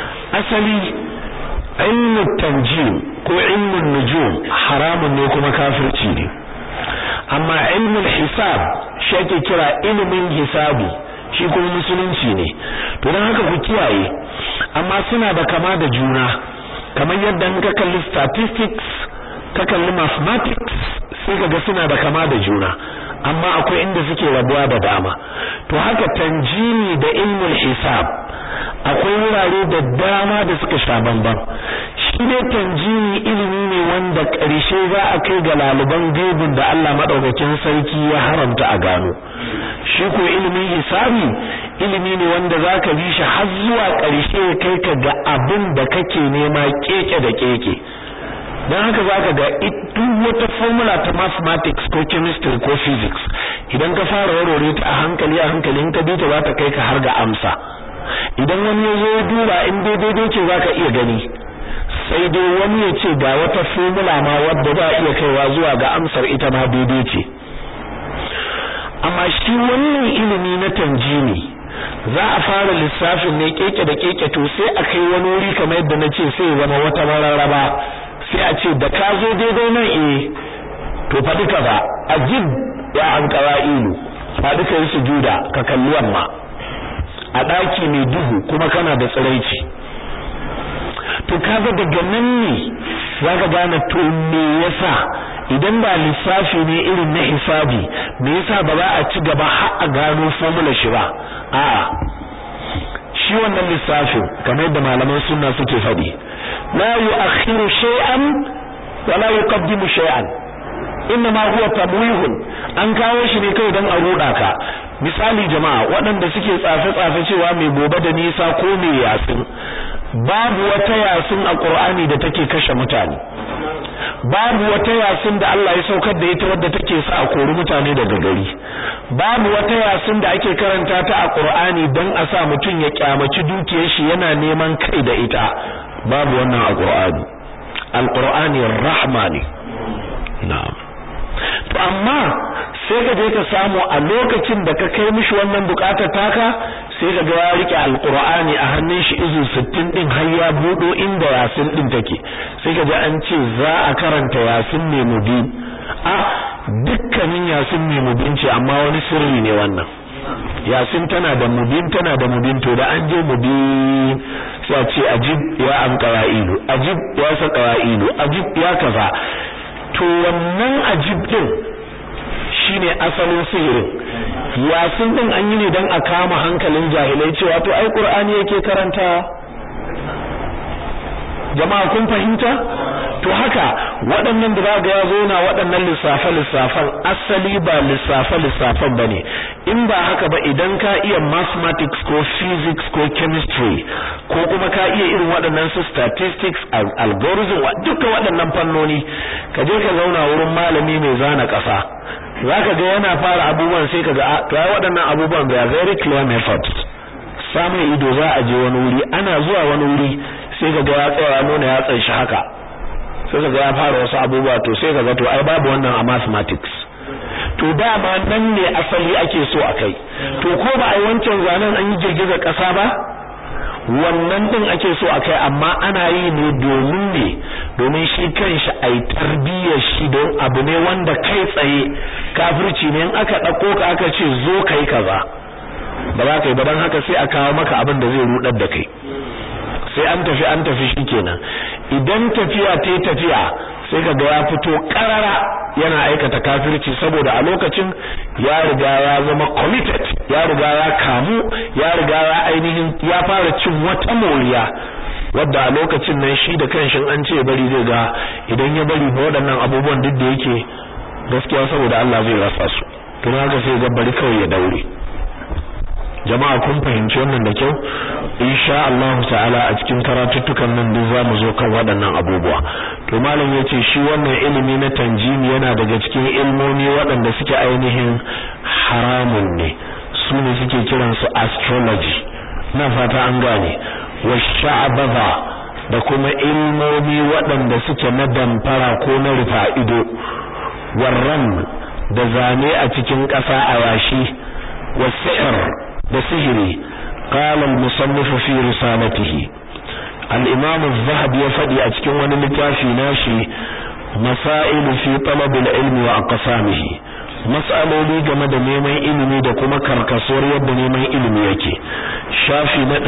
asali ilmu tanjim ko ilmun nujum haramun ne kuma kafirci ne amma ilmul hisab shi ake kira ilimin hisabi shi kuma musulunci ne to don haka ku kiyaye amma suna da kama da juna kamar yadda in ka kalli statistics ka kalli mathematics sai kaga suna da kama da juna amma akwai inda suke rabuwa da dama to haka tanjimi da ilmul hisab akwai wurare da dama da suka sha bamban shi ne tanjimi ilimi ne wanda ƙarshe za a kai ga laluban gaibin da Allah madaukakin sarki ya haramta a gano shi ko ilimin hisabi ilimi ne wanda zaka bi shi har zuwa ƙarshe kai ka ga abin da kake nema keke da keke don haka zaka ga duk wata formula ta mathematics ko chemistry ko physics idan ka fara warware ta a hankali a hankali in ka bi ta za ta kai ka har ga amsa idan wani ya zo duba in daidai ce zaka iya gani sai dai wani ya ce ga wata formula ma wadda za a iya kaiwa zuwa ga amsar ita ma daidai ce amma shi wannan ilimi na tanjimi za a fara lissafin ne keke da keke to sai a kai wani wuri kamar yadda na ce sai zama wata mararraba sai a ce da ka zo daidai nan eh to faɗi ka ba ajib ya an ilu faɗi ka yi sujuda ka kalli yamma a daki mai duhu kuma kana da tsiraici to kaga daga nan ne zaka gane to me yasa idan ba lissafi ne irin na hisabi me yasa ba za a ci gaba har a gano formula shi ba a'a shi wannan lissafin kamar yadda malaman sunna suke faɗi la yu'akhiru shay'an wa la yuqaddimu shay'an inna ma huwa tamwihun an kawo shi ne kai don a ruda ka misali jama'a waɗanda suke tsafe tsafe cewa mai gobe da nisa ko mai yasin babu wata yasin a Qur'ani da take kashe mutane babu wata yasin da Allah ya saukar da ita wadda take sa a kori mutane daga gari babu wata yasin da ake karanta ta a Qur'ani dan a sa mutum ya kyamaci dukiyar shi yana neman kai da ita babu wannan a Qur'ani al-Qur'ani rahma ne na'am to amma sai ka je ka samu a lokacin da ka kai mishi wannan bukatar taka sai ka ga ya rike alqur'ani a hannun shi izu 60 din har ya budo inda yasin din take sai ka ji an ce za a karanta yasin ne mubin a dukkanin yasin ne mubin ce amma wani sirri ne wannan yasin tana da mubin tana da mubin to da an je mubin sai a ce ajib ya an qawailu ajib ya sa qawailu ajib ya kaza to wannan ajib din shine asalin sihirin yasin din an yi ne dan a kama hankalin jahilai cewa to ai qur'ani yake karanta jama'a kun fahimta to haka waɗannan da zaga ya zo na waɗannan lissafe lissafan asali ba lissafe lissafan bane in ba haka ba idan ka iya mathematics ko physics ko chemistry ko kuma ka iya irin waɗannan su statistics algorithm duka waɗannan fannoni ka je ka zauna wurin malami mai zana ƙasa zaka ga yana fara abubuwan sai ka ga to ai waɗannan abubuwan they are very clear methods samun ido za a je wani wuri ana zuwa wani wuri sai ka ga ya tsaya ya nuna ya tsanshi haka sai ka ga ya fara wasu abubuwa to sai ka ga to ai babu wannan a mathematics to dama nan ne asali ake so a kai to ko ba ai wancan zanen an yi girgizar ƙasa ba wannan din ake so a kai amma ana yi ne domin ne domin shi kanshi ai tarbiyyar shi don abu ne wanda kai tsaye kafirci ne in aka ɗauko ka aka ce zo kai kaza ba za ka yi ba don haka sai a kawo maka abin da zai rudar da kai sai an tafi an tafi shikenan idan tafiya ta tafiya sai kaga ya fito karara yana aikata kafirci saboda a lokacin ya riga ya zama committed ya riga ya kamu ya riga ya ainihin ya fara cin wata moriya wadda a lokacin nan shi da kanshin an ce bari zai ga idan ya bari ba waɗannan abubuwan duk da yake gaskiya saboda Allah zai rasa su to haka sai ga bari kawai ya daure jama'a kun fahimci wannan da kyau insha Allah ta'ala a cikin karatuttukan nan duk zamu zo kan waɗannan abubuwa to malam yace shi wannan ilimi na tanjimi yana daga cikin ilmomi waɗanda suke ainihin haramun ne su ne suke kiran su astrology na fata an gane wa sha'abaza da kuma ilmomi waɗanda suke na damfara ko na rufa ido warran da zane a cikin ƙasa a yashi wa sihr da sihiri qala al-musannif fi risalatihi al-imam az-zahabi ya fadi a cikin wani littafi nashi masail fi talab al-ilm wa aqsamihi mas'aloli game da neman ilimi da kuma karkasuwar yadda neman ilimi yake shafi na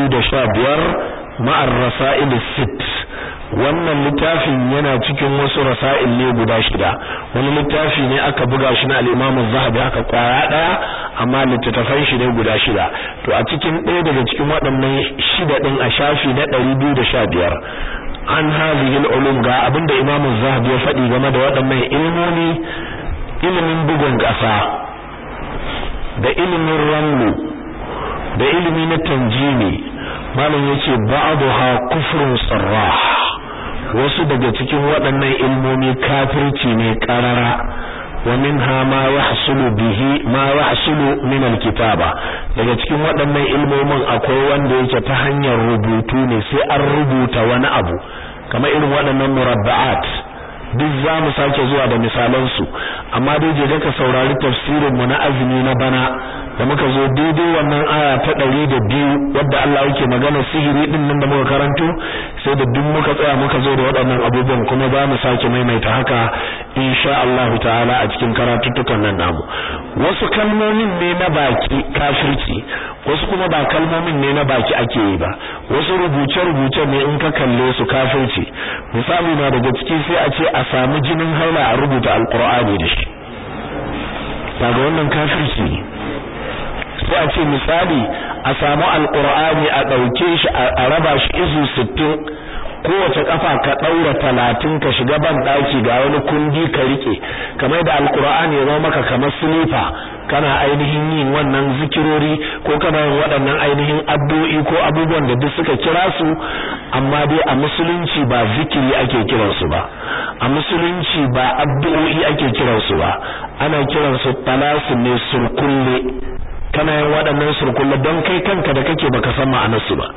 215 ma'ar rasail sit wannan littafin yana cikin wasu rasail ne guda shida wani littafi ne aka buga shi na al-Imam az-Zahabi aka kwaya daya amma littattafan shi ne guda shida to a cikin ɗaya daga cikin waɗannan shida din a shafi na 215 an hadhihi al-ulum ga abinda Imam az-Zahabi ya faɗi game da waɗannan ilmomi ilimin bugun ƙasa da ilimin ramlu da ilimi na tanjimi malam yace ba'daha kufrun sarrah wasu daga cikin waɗannan ilmomi kafirci ne ƙarara wa minha ma yahsulu bihi ma yahsulu min alkitaba daga cikin waɗannan ilmomin akwai wanda yake ta hanyar rubutu ne sai an rubuta wani abu kamar irin waɗannan murabba'at duk za mu sake zuwa da misalan su amma dai je ka saurari tafsirin mu na azumi na bana da muka zo daidai wannan aya ta ɗari da biyu wadda Allah yake magana sihiri din nan da muka karanto sai da duk muka tsaya muka zo da waɗannan abubuwan kuma za mu sake maimaita haka insha Allah ta'ala a cikin karatuttukan nan namu wasu kalmomin ne na baki kafirci wasu kuma ba kalmomin ne na baki ake yi ba wasu rubuce-rubuce ne in ka kalle su kafirci misali na daga ciki sai a ce a samu jinin haila a rubuta alkur'ani da shi daga wannan kafirci ne sai a ce misali a samu alkur'ani a ɗauke shi a raba shi izu sittin kowace kafa ka daura talatin ka shiga ban daki ga wani kundi ka rike kamar da alqur'ani ya zama maka kamar silifa kana ainihin yin wannan zikirori ko kana yin waɗannan ainihin addu'o'i ko abubuwan da duk suka kira su amma dai a musulunci ba zikiri ake kiran su ba a musulunci ba addu'o'i ake kiran su ba ana kiran su talasin ne surkulle kana yin waɗannan surkulle don kai kanka da kake baka san ma'anar su ba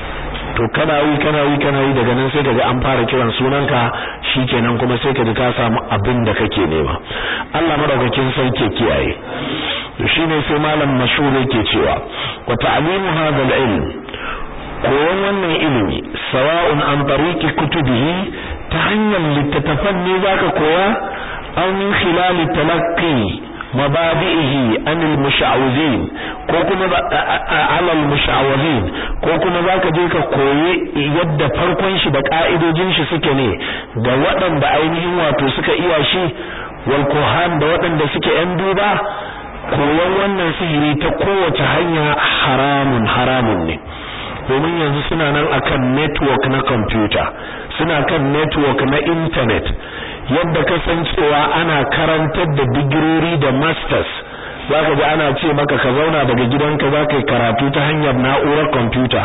to kana yi kana yi kana yi daga nan sai kaga an fara kiran sunanka shikenan kuma sai kaga ka samu abin da kake nema Allah madaukakin sarki kiyaye to shine sai malam mashhur yake cewa wa ta'limu hadha al-ilm koyon wannan ilimi sawa'un an tariqi kutubihi ta hanyar littattafan ne zaka koya aw min khilal talaqqi mabadi'ihi anil musha'awizin ko kuma alal musha'awizin ko kuma zaka je ka koyi yadda farkon shi da ka'idojin shi suke ne ga waɗanda ainihin wato suka iya shi wal kuhan da waɗanda suke yan duba koyon wannan sihiri ta kowace hanya haramun haramun ne domin yanzu suna nan akan network na computer suna kan network na internet yadda kasancewa ana karantar da digirori da masters zaka ji ana ce maka ka zauna daga gidanka zaka yi karatu ta hanyar na'urar computer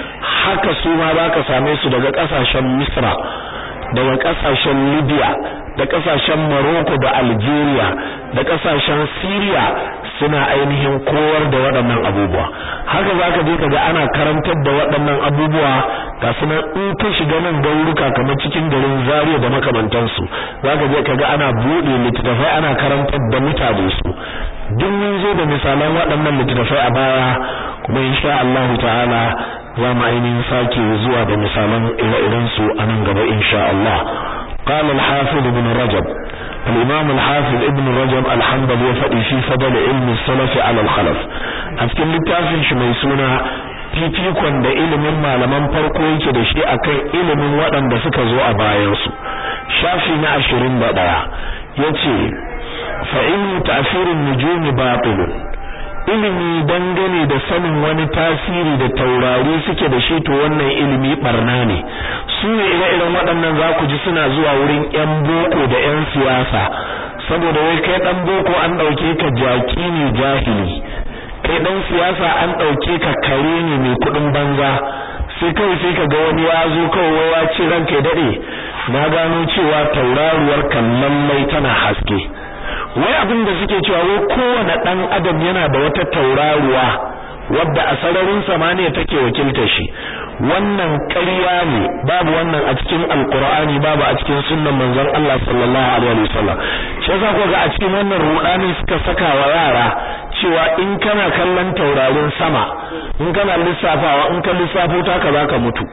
haka su ma zaka same su daga kasashen Misra daga kasashen Libya da kasashen Morocco da Algeria da kasashen Syria suna ainihin koyar da waɗannan abubuwa haka zaka je kaga ana karantar da waɗannan abubuwa ga sunan in ka shiga nan gauruka kamar cikin garin Zaria da makamantansu zaka je kaga ana buɗe littattafai ana karantar da mutane su duk mun zo da misalan waɗannan littattafai a baya kuma insha Allah ta'ala za mu ainihin sake zuwa da misalan ire-iren su a nan gaba insha Allah قال الحافظ ابن رجب الإمام الحافظ ابن رجب الحنبلي يفدي في فضل علم السلف على الخلف أذكر لتافن شميسونا fifikon da ilimin malaman farko yake da shi akan ilimin waɗanda suka zo a bayansu shafi na ashirin da ɗaya ya ce fa'ilmu ta'asirin nujumi batilun ilimi dangane da sanin wani tasiri da taurari suke da shi to wannan ilimi barna ne su ne ire-iren waɗannan za ku ji suna zuwa wurin 'yan boko da 'yan siyasa saboda wai kai ɗan boko an ɗauke ka jaki ne jahili kai ɗan siyasa an ɗauke ka kare ne mai kuɗin banza sai kawai sai ka ga wani ya zo kawai ya ce ranka ya daɗe na gano cewa tauraruwar kan lallai tana haske wai abin da suke cewa wai kowane dan adam yana da wata tauraruwa wadda a sararin samaniya take wakiltar shi wannan ƙarya ne babu wannan a cikin alqur'ani babu a cikin sunnan manzon Allah sallallahu alaihi wasallam shi yasa ko ga a cikin wannan rudani suka saka wa yara cewa in kana kallon taurarin sama in kana lissafawa in ka lissafo ta ka zaka mutu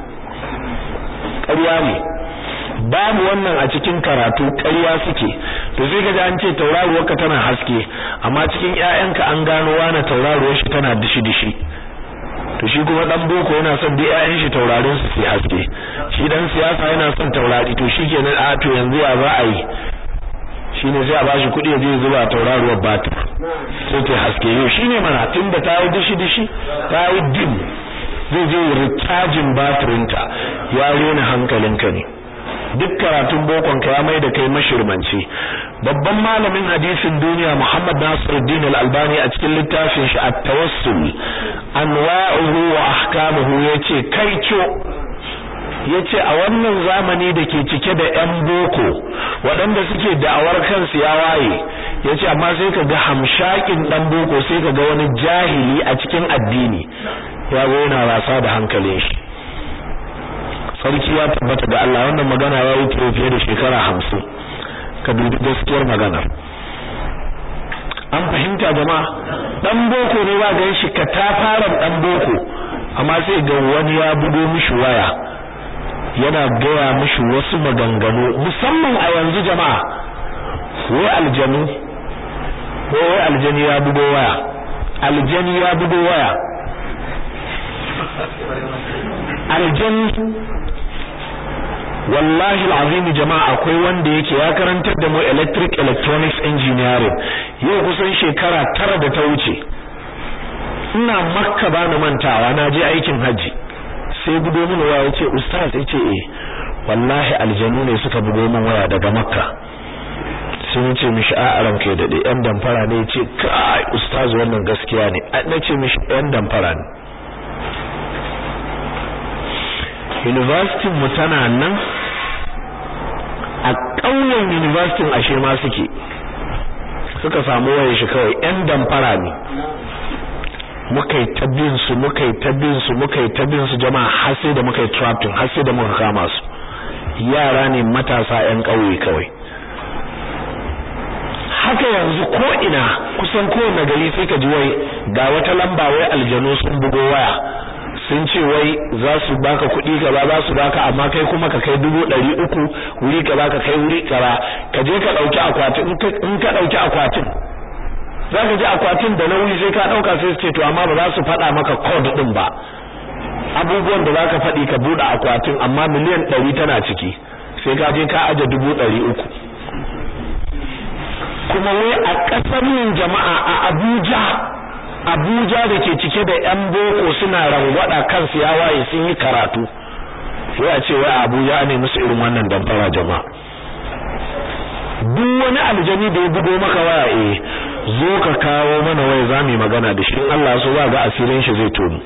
ƙarya ne babu wannan a cikin karatu ƙarya suke to sai kaji an ce tauraruwarka tana haske amma cikin ƴaƴanka an gano wani tauraruwar shi tana dishi dishi to shi kuma dan boko yana son da ƴaƴan shi taurarin su su haske shi dan siyasa yana son taurari to shikenan a to yanzu ya za a yi shine sai a bashi kuɗi ya je zuba tauraruwar batir sai ta haske yau shine mana tunda ta yi dishi dishi ta yi dim zai je recharging batirinta ya rena hankalinka ne duk karatun bokon ka ya mai da kai mashirmanci babban malamin hadisin duniya Muhammad Nasiruddin Al-Albani a cikin littafin shi At-Tawassul anwa'uhu wa ahkamuhu yace kai co yace a wannan zamani da ke cike da ƴan boko waɗanda suke da'awar kansu ya waye yace amma sai ka ga hamshakin dan boko sai ka ga wani jahili a cikin addini ya zo yana wasa da hankalin shi sarki ya tabbata ga Allah wannan magana ya yi fiye da shekara hamsin ka dubi gaskiyar magana an fahimta jama'a dan boko ne ba ga shi ka ta fara dan boko amma sai ga wani ya bugo mishi waya yana gaya mishi wasu maganganu musamman a yanzu jama'a wai aljanu wai aljani ya bugo waya aljani ya bugo waya aljani wallahi alazim jama'a akwai wanda yake ya karantar da mu electric electronics engineering yau kusan shekara tara da ta wuce ina makka ba na mantawa na je aikin haji sai bugo min waya yace ustaz yace eh wallahi aljanu ne suka bugo min waya daga makka sai nace mishi a ran kai dade yan damfara ne yace kai ustaz wannan gaskiya ne nace mishi yan damfara ne university mu tana nan a ƙauyen university ashe ma suke suka samu wayar shi kawai yan damfara ne muka yi ta bin su muka yi ta bin su muka yi ta bin su jama'a har sai da muka yi trapping har sai da muka kama su yara ne matasa yan ƙauye kawai haka yanzu ko ina kusan kowane gari sai ka ji wai ga wata lamba wai aljanu sun bugo waya sun ce wai za su baka kuɗi kaza za su baka amma kai kuma ka kai dubu ɗari uku wuri kaza ka kai wuri kaza ka je ka ɗauki akwatin in ka ɗauki akwatin za ka ji akwatin da nauyi sai ka ɗauka sai su ce to amma ba za su faɗa maka code ɗin ba abubuwan da za ka faɗi ka buɗe akwatin amma miliyan ɗari tana ciki sai ka je ka aje dubu ɗari uku kuma wai a ƙasar yin jama'a a Abuja Abuja da ke cike da ƴan boko suna rangwada kansu ya waye sun yi karatu sai a ce wai Abuja ne musu irin wannan damfara jama'a duk wani aljani da ya bugo maka waya eh zo ka kawo mana waya za mu magana da shi in Allah so za ga asirin shi zai tono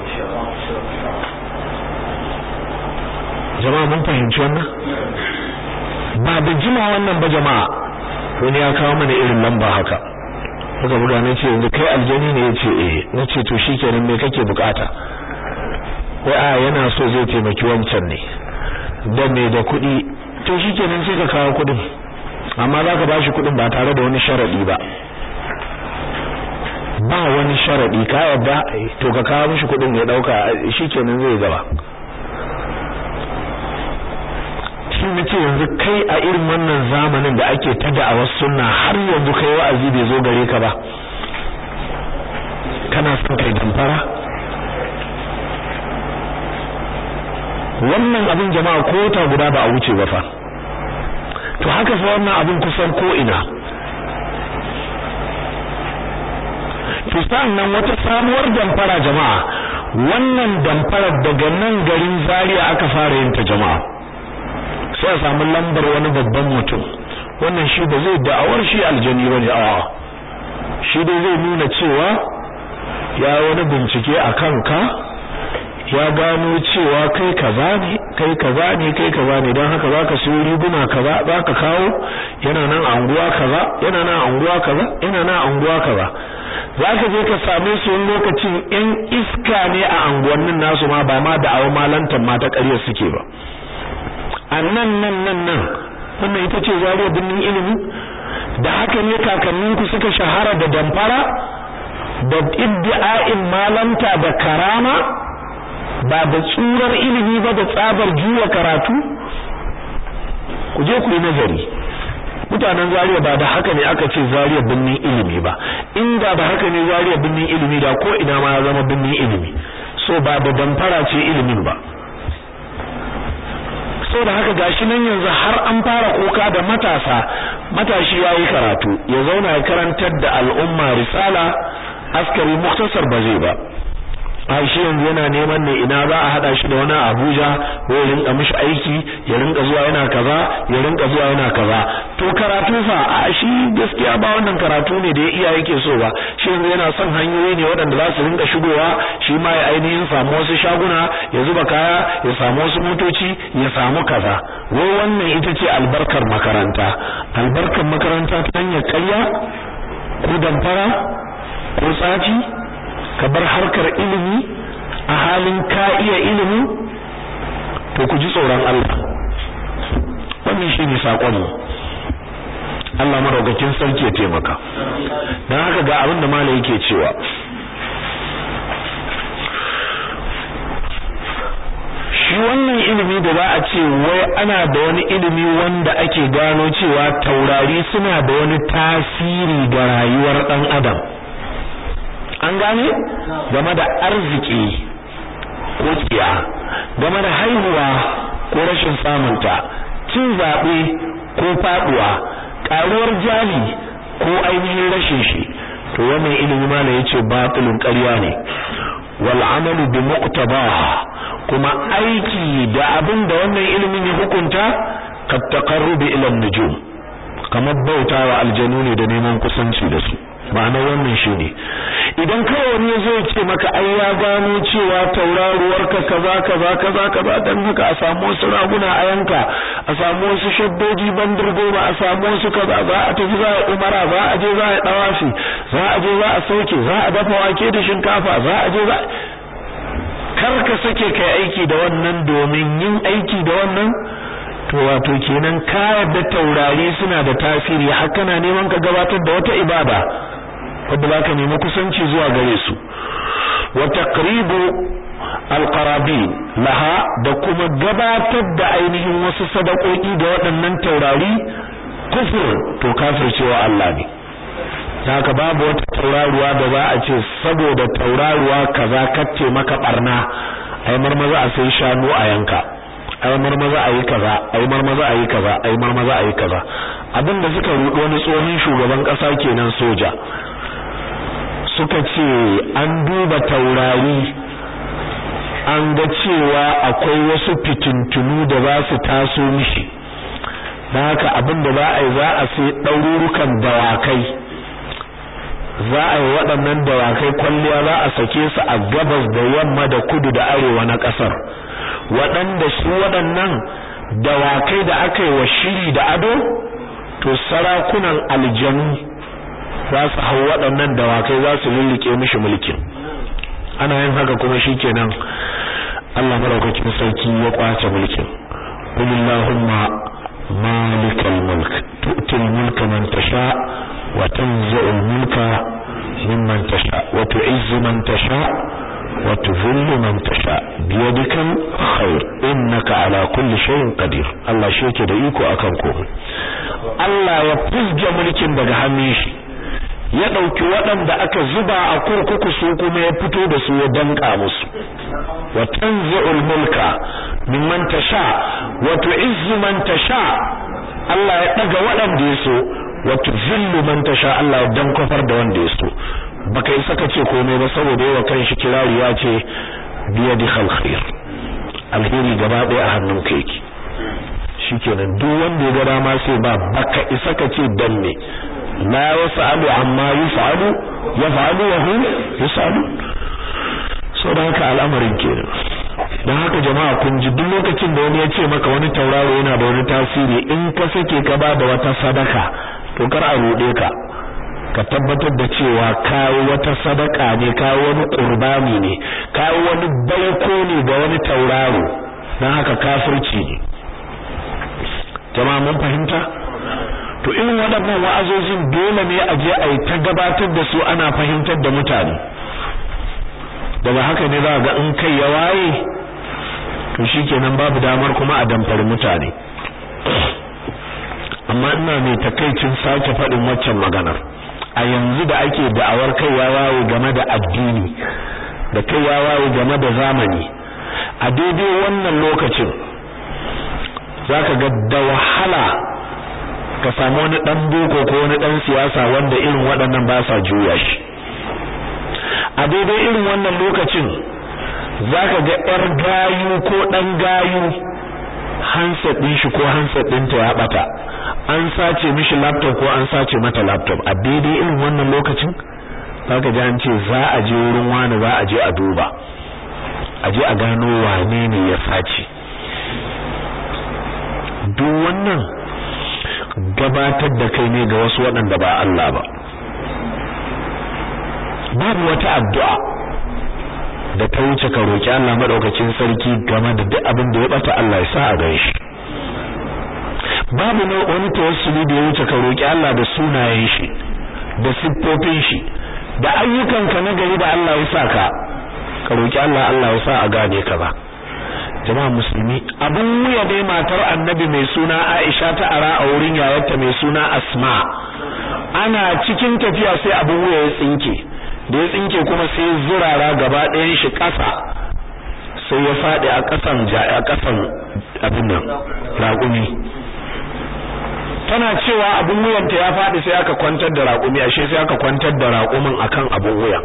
jama'a mun fahimci wannan ba da jima wannan ba jama'a wani ya kawo mana irin lamba haka muka buga na ce yanzu kai aljani ne yace eh na ce to shikenan me kake bukata wai a yana so zai taimaki wancan ne da me da kuɗi to shikenan sai ka kawo kuɗin amma zaka bashi kuɗin ba tare da wani sharadi ba ba wani sharadi ka yarda to ka kawo mishi kuɗin ya dauka shikenan zai gaba shi nace yanzu kai a irin wannan zamanin da ake ta da'awar sunna har yanzu kai wa'azi bai zo gare ka ba kana son kai damfara wannan abin jama'a ko ta guda ba a wuce ba fa to haka fa wannan abin kusan ko ina to nan wata sabuwar damfara jama'a wannan damfarar daga nan garin Zaria aka fara yin ta jama'a sai a samu lambar wani babban mutum wannan shi ba zai da'awar shi aljani bane a shi dai zai nuna cewa ya wani bincike a kanka ya gano cewa kai kaza ne kai kaza ne kai kaza ne don haka zaka siyo riguna kaza zaka kawo yana nan a anguwa kaza yana nan a anguwa kaza yana nan a anguwa kaza zaka je ka same su wani lokacin yan iska ne a anguwannin nasu ma ba ma da'awar malantan ma ta ƙarya suke ba a nan nan nan nan wannan ita ce zariya birnin ilimi da haka ne kakanninku suka shahara da damfara da iddi'a'in malanta da karama ba da tsurar ilimi ba da tsabar juwa karatu ku je ku yi nazari mutanen zariya ba da haka ne aka ce zariya birnin ilimi ba inda da haka ne zariya birnin ilimi da ko ina ma ya zama birnin ilimi so ba da damfara ce ilimin ba so da haka gashi nan yanzu har an fara kuka da matasa matashi yayi karatu ya zauna ya karantar da al'umma risala askari muktasar ba zai ba ai shi yanzu yana neman ne ina za a hada shi da wani Abuja ko ya rinka mishi aiki ya rinka zuwa yana kaza ya rinka zuwa yana kaza to karatu fa a shi gaskiya ba wannan karatu ne da ya iya yake so ba shi yanzu yana son hanyoyi ne waɗanda za su rinka shigowa shi ma ya ainihin samu wasu shaguna ya zuba kaya ya samu wasu motoci ya samu kaza wai wannan ita ce albarkar makaranta albarkar makaranta ta hanyar ƙarya ko damfara ko tsafi ka bar harkar ilimi a halin ka iya ilimi to ku ji tsoron Allah wannan shine sakon mu Allah madaukakin sarki ya taimaka dan haka ga abin da malai yake cewa shi wannan ilimi da za a ce wai ana da wani ilimi wanda ake gano cewa taurari suna da wani tasiri ga rayuwar dan adam an gane game da arziki ko tsiya game da haihuwa ko rashin samunta cin zaɓe ko faɗuwa ƙaruwar jali ko ainihin rashin shi to wannan ilimi ma yace batilun ƙarya ne wal amalu bi muqtabaha kuma aiki da abin da wannan ilimin ya hukunta kat taqarrubi ila nujum kamar bautawa aljanu ne da neman kusanci da su ma'ana wannan shine idan kawai wani yazo ya ce maka ai ya gano cewa tauraruwar ka kaza kaza kaza kaza dan haka a samu wasu raguna a yanka a samu wasu shaddoji bandir goma a samu wasu kaza za a tafi za a umara za a je za a dawafi za a je za a sauke za a dafa wake da shinkafa za a je za kar ka sake kai aiki da wannan domin yin aiki da wannan to wato kenan ka yarda taurari suna da tasiri har kana neman ka gabatar da wata ibada wadda zaka nemi kusanci zuwa gare su wa taqribu alqarabin laha da kuma gabatar da ainihin wasu sadakoki da waɗannan taurari kufur to kafircewa Allah ne haka babu wata tauraruwa da za a ce saboda tauraruwa kaza kacce maka barna ai marmaza a sai shanu a yanka ai marmaza a yi kaza ai marmaza a yi kaza ai marmaza a yi kaza abinda suka rudo wani tsohon shugaban kasa kenan soja suka ce an duba taurari an ga cewa akwai wasu fitintunu da za su taso mishi da haka abinda za a yi za a sai ɗaururukan dawakai za a yi waɗannan dawakai kwalliya za a sake su a gabas da yamma da kudu da arewa na ƙasar waɗanda su waɗannan dawakai da aka yi wa shiri da ado to sarakunan aljanu za su hau waɗannan dawakai za su lullike mishi mulkin ana yin haka kuma shikenan Allah maraukakin sarki ya kwace mulkin qulillahumma malikal mulk tu'til mulka man tasha wa tanzi'ul mulka mimman tasha wa tu'izzu man tasha wa tudhillu man tasha biyadikal khair innaka ala kulli shay'in qadir Allah shi yake da iko akan komai Allah ya fuzge mulkin daga hannun shi ya ɗauki waɗanda aka zuba a kurkuku su kuma ya fito da su ya danka musu wa tanzi'ul mulka mimman tasha wa tu'izzu man tasha Allah ya daga waɗanda ya so wa tuzillu man tasha Allah ya dankofar da wanda ya so baka isa ka ce komai ba saboda yawa kanshi kirari ya ce biyadi khair alheri gaba ɗaya a hannun ka yake shikenan duk wanda ya ga dama sai ba baka isa ka ce dan me la yasalu amma yusalu yafalu wa hum yusalu so da haka al'amarin kenan dan haka jama'a kun ji duk lokacin da wani ya ce maka wani tauraro yana da wani tasiri in ka sake ka ba da wata sadaka to kar a rude ka ka tabbatar da cewa kawo wata sadaka ne kawo wani qurbani ne kawo wani baiko ne ga wani tauraro dan haka kafirci ne jama'a mun fahimta to irin waɗannan wa'azozin dole ne a je a yi ta gabatar da su ana fahimtar da mutane daga haka ne za ga in kai ya waye to shikenan babu damar kuma a damfari mutane amma ina mai takaicin sake faɗin waccan maganar a yanzu da ake da'awar kai ya waye game da addini da kai ya waye game da zamani a daidai wannan lokacin zaka ga da wahala ka samu wani dan boko ko wani dan siyasa wanda irin waɗannan ba sa juya shi a daidai irin wannan lokacin zaka ga yar gayu ko dan gayu handset din shi ko handset ɗinta ya bata an sace mishi laptop ko an sace mata laptop a daidai irin wannan lokacin zaka ji an ce za a je wurin wani za a je a duba a je a gano wane ne ya sace duk wannan gabatar da kai ne ga wasu waɗanda ba Allah ba babu wata addu'a da ta wuce ka roki Allah madaukakin sarki game da duk abin da ya bata Allah ya sa a gare shi babu na wani tawassuli da ya wuce ka roki Allah da sunayen shi da siffofin shi da ayyukanka na gari da Allah ya sa ka ka roki Allah Allah ya sa a gane ka ba jama'a musulmi abun wuya dai matar annabi mai suna Aisha ta ara a wurin yayarta mai suna Asma ana cikin tafiya sai abun wuya ya tsinke da ya tsinke kuma sai zurara gaba ɗayan shi ƙasa sai ya faɗi a ƙasan a ƙasan abin nan raƙumi tana cewa abin wuyanta ya faɗi sai aka kwantar da raƙumi ashe sai aka kwantar da raƙumin akan abin wuya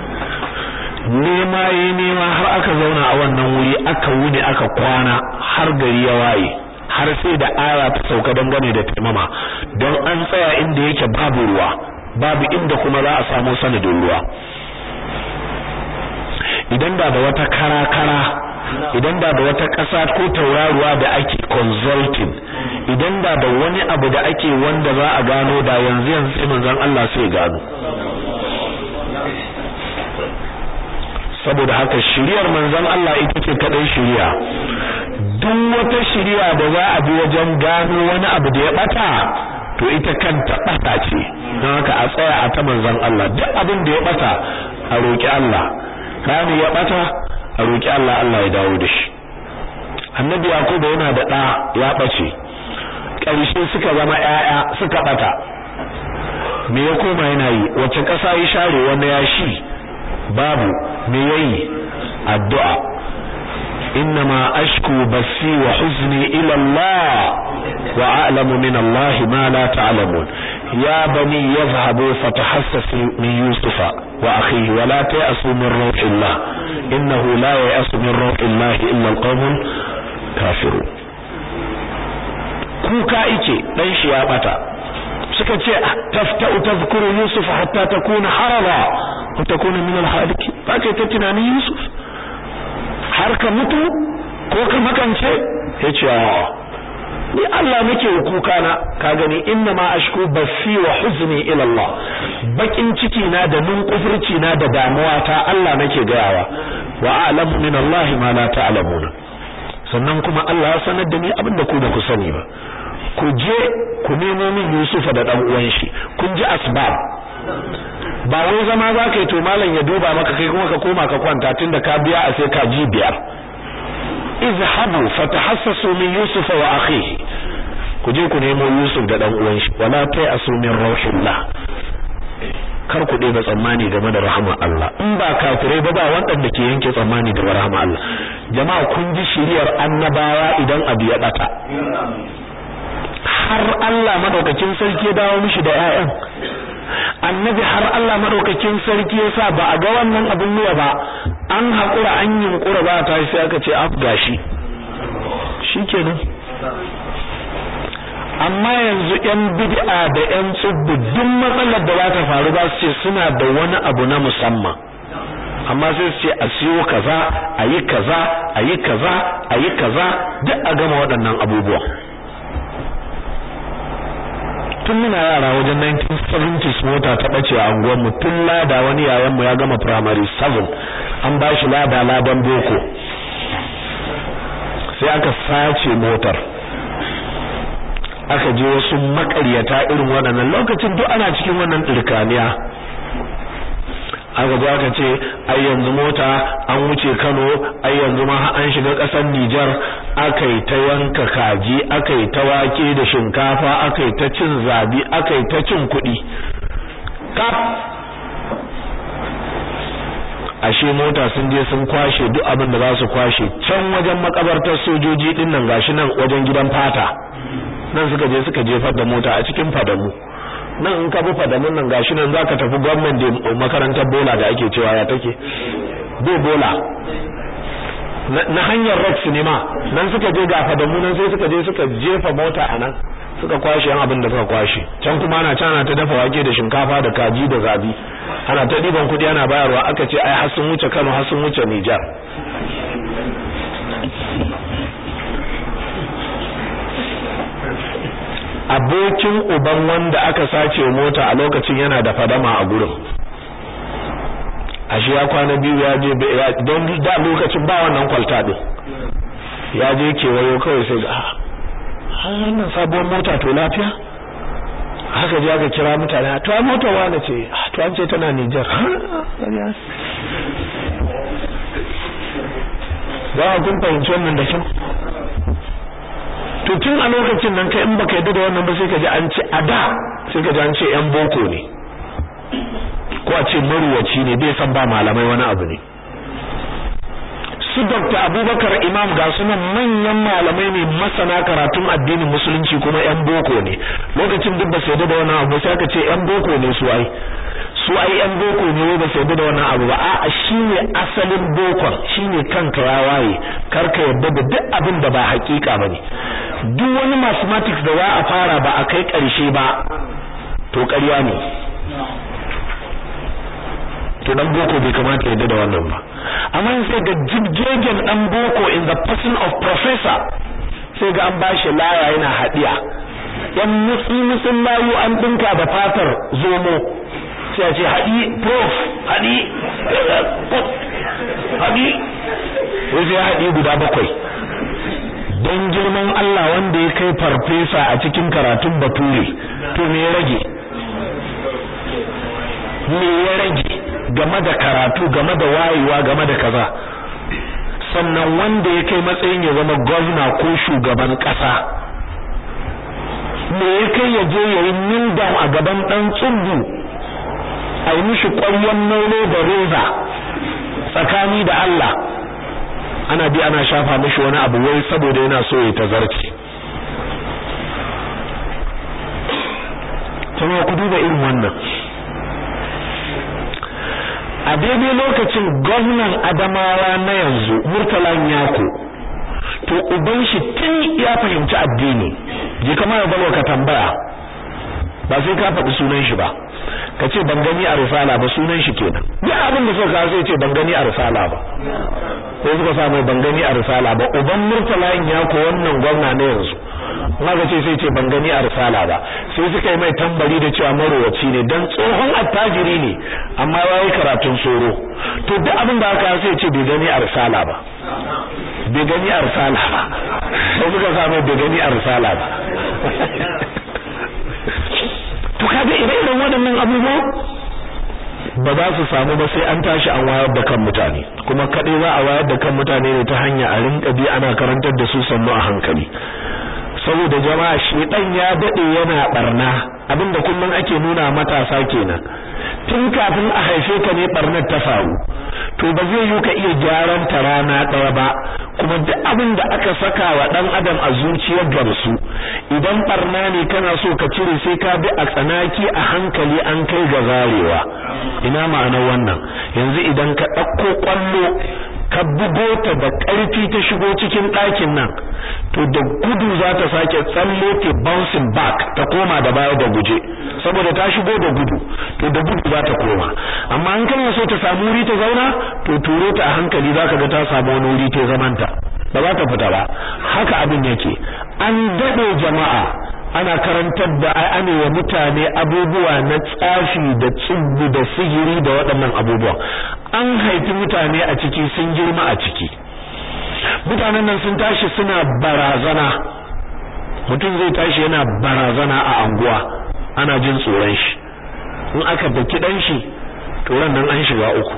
nema yi nema har aka zauna a wannan wuri aka wuni aka kwana har gari ya waye har sai da aya ta sauka dangane da taimama don an tsaya inda yake babu ruwa babu inda kuma za a samu sanadin ruwa idan da da wata kara-kara idan da da wata ƙasa ko tauraruwa da ake consulting idan da da wani abu da ake wanda za a gano da yanzu yanzu sai manzon Allah sai gano saboda haka shiriyar manzon Allah ita ce kadai shiriya duk wata shiriya da za a bi wajen gano wani abu da ya bata to ita kanta bata ce don haka a tsaya a ta manzon Allah duk abin da ya bata a roki Allah rani ya bata a roki Allah Allah ya dawo da shi annabi yakubu yana da da ya bace ƙarshe suka zama ƴaƴa suka bata me ya koma yana yi wace ƙasa ya share wanda ya shi babu me yayi addu'a innama ashku basi wa huzni ila Allah wa a'lamu min Allah ma la ta'lamun ya bani yadhhabu fatahassasu min yusufa wa akhihi wa la ta'asu min ruhillah innahu la ya'asu min ruhillah illa alqawmul kafirun kuka ike dan shi ya bata suka ce tafta'u tadhkuru yusuf hatta takuna haraba wa takuna min al-halikin ba kai ta tunanin yusuf har ka mutu ko ka makance yace ni Allah nake kuka na ka gani inna ma ashku basi wa huzni ila Allah bakin ciki na da nunkufurci na da damuwa ta Allah nake gayawa wa a'lamu min Allah ma la ta'lamuna sannan kuma Allah ya sanar da ni abinda ku ba ku sani ba ku je ku nemo min Yusufa da dan uwan shi kun ji asbab ba wai zama za ka yi to malam ya duba maka kai kuma ka koma ka kwanta tunda ka biya a sai ka ji biyar izhabu fatahassasu min Yusufa wa akhihi ku je ku nemo Yusuf da dan uwan shi wala ta'asu min rauhillah kar ku ɗeba tsammani game da rahama Allah in ba kafirai ba ba waɗanda ke yanke tsammani da rahama Allah jama'a kun ji shiriyar annabawa idan abu ya bata har Allah madaukakin sarki ya dawo mishi da ƴaƴan annabi har Allah madaukakin sarki ya sa ba a ga wannan abin nuwa ba an haƙura an yunkura ba ta sai aka ce af gashi shikenan amma yanzu ƴan bid'a da ƴan tsubbu duk matsalar da za ta faru ba su ce suna da wani abu na musamman amma sai su ce a siyo kaza a yi kaza a yi kaza a yi kaza duk a gama waɗannan abubuwa tun muna yara wajen 1970s mota ta ɓace a unguwarmu tun lada wani yayanmu ya gama primary 7 an ba shi lada ladan boko sai aka sace motar aka je wasu makaryata irin waɗannan lokacin duk ana cikin wannan ɗirkaniya aka zo aka ce ai yanzu mota an wuce Kano ai yanzu ma an shiga ƙasar Nijar akai ta yanka kaji akai ta wake da shinkafa akai ta cin zabi akai ta cin kuɗi kaf ashe mota sun je sun kwashe duk abin da za su kwashe can wajen makabartar sojoji din nan gashi nan wajen gidan fata nan suka je suka jefar da mota a cikin fadamu nan in ka bi fadamun nan gashi nan zaka tafi gwamnan da makarantar bola da ake cewa ya take bo bola na hanyar rock cinema nan suka je ga fadamu nan sai suka je suka jefa mota a nan suka kwashe yan abin da suka kwashe can kuma ana cana ta dafa wake da shinkafa da kaji da zabi ana ta diban kudi ana bayarwa aka ce ai har sun wuce Kano har sun wuce Niger abokin uban wanda aka sace mota a lokacin yana da fadama a gurin ashe ya kwana biyu ya je don da lokacin ba wannan kwalta din ya je kewayo kawai sai ga wannan sabuwar mota to lafiya haka je aka kira mutane to ai motar wani ce to an ce tana Niger ba kun fahimci wannan da kyau to tun a lokacin nan kai in baka yadda da wannan ba sai ka ji an ce a da sai ka ji an ce yan boko ne ko a ce maruwaci ne bai san ba malamai wani abu ne su Dr. Abubakar Imam ga sunan manyan malamai ne masana karatun addinin musulunci kuma yan boko ne lokacin duk ba sai da wannan abu sai aka ce yan boko ne su ai su ai yan boko ne ba sai da wannan abu ba a shine asalin bokon shine kanka ya waye karka yadda da duk abin da ba hakika bane duk wani mathematics da za a fara ba a kai karshe ba to ƙarya ne to dan boko bai kamata yadda da wannan ba amma sai ga jibgegen dan boko in the person of professor sai ga an bashi laya yana hadiya yan mutsi mutsin layu an dinka da fatar zomo sai a ce hadi prof hadi hadi wai sai hadi guda bakwai don girman Allah wanda ya kai farfesa a cikin karatun bature to me ya rage me ya rage game da karatu game da wayewa game da kaza sannan wanda ya kai matsayin ya zama gwamna ko shugaban kasa me ya kai ya je ya yi nildam a gaban dan tsubu a yi mishi ƙwaryon nono da reza tsakani da Allah ana bi ana shafa mishi wani abu wai saboda yana so ya tazarci kuma ku duba irin wannan a daidai lokacin gwamnan adamawa na yanzu murtala yako to uban shi tun ya fahimci addini je kama ya balwa ka tambaya ba sai ka faɗi sunan shi ba ka ce ban gani a risala ba sunan shi kenan duk abin da suka kawo sai ce ban gani a risala ba sai suka sa mai ban gani a risala ba uban murtala yako wannan gwamna na yanzu maka ce sai ce ban gani a risala ba sai suka yi mai tambari da cewa marowaci ne dan tsohon attajiri ne amma ya yi karatun soro to duk abin da aka sai ce bai gani a risala ba bai gani a risala ba sai suka sa mai bai gani a risala ba to kaga ire-iren waɗannan abubuwa ba za su samu ba sai an tashi an wayar da kan mutane kuma kaɗai za a wayar da kan mutane ne ta hanya a rinka bi ana karantar da su sannu a hankali saboda jama'a shedan ya dade yana barna abinda kullun ake nuna matasa kenan tun kafin a haife ka ne barnar ta faru to ba zai yi ka iya gyaran ta rana daya ba kuma duk abin da aka saka wa dan adam a zuciyar gamsu idan barna ne kana so ka cire sai ka bi a tsanaki a hankali an kai ga zarewa ina ma'anar wannan yanzu idan ka ɗauko kwallo ka bugo ta da ƙarfi ta shigo cikin ɗakin nan to da gudu za ta sake tsalle ta bouncing back ta koma da baya da guje saboda ta shigo da gudu to da gudu za ta koma amma an kana so ta samu wuri ta zauna to turo ta a hankali zaka ga ta samu wani wuri ta zamanta ba za ta fita ba haka abin yake an dade jama'a ana karantar da ane wa mutane abubuwa na tsafi da tsubbu da sihiri da waɗannan abubuwa an haifi mutane a ciki sun girma a ciki mutanen nan sun tashi suna barazana mutum zai tashi yana barazana a anguwa ana jin tsoron shi in aka daki dan shi to ran nan an shiga uku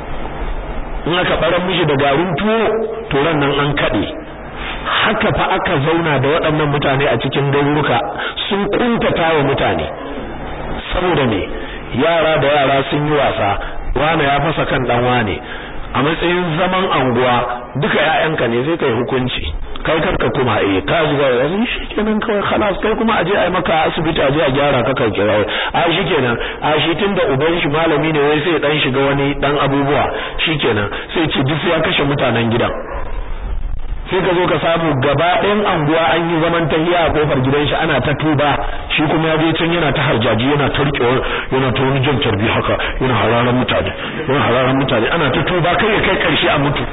in aka baran mishi da garin tuwo to ran nan an kade haka fa aka zauna da waɗannan mutane a cikin garuruka sun kuntata wa mutane saboda me yara da yara sun yi wasa wane ya fasa kan dan wane a matsayin zaman anguwa duka ƴaƴanka ne sai kai hukunci kai karka kuma eh ka zuwa yanzu shikenan kawai khalas kai kuma aje ai maka asibiti aje a gyara ka kai kira a shikenan a shi tunda uban shi malami ne wai sai dan shiga wani dan abubuwa shikenan sai ce duk ya kashe mutanen gidan sai ka zo ka samu gaba ɗayan anguwa an yi zaman tahiya a kofar gidan shi ana ta tuba shi kuma ya je can yana ta harjaji yana ta riƙe yana ta wani jan tarbi haka yana hararan mutane yana hararan mutane ana ta tuba kai ya kai ƙarshe a mutu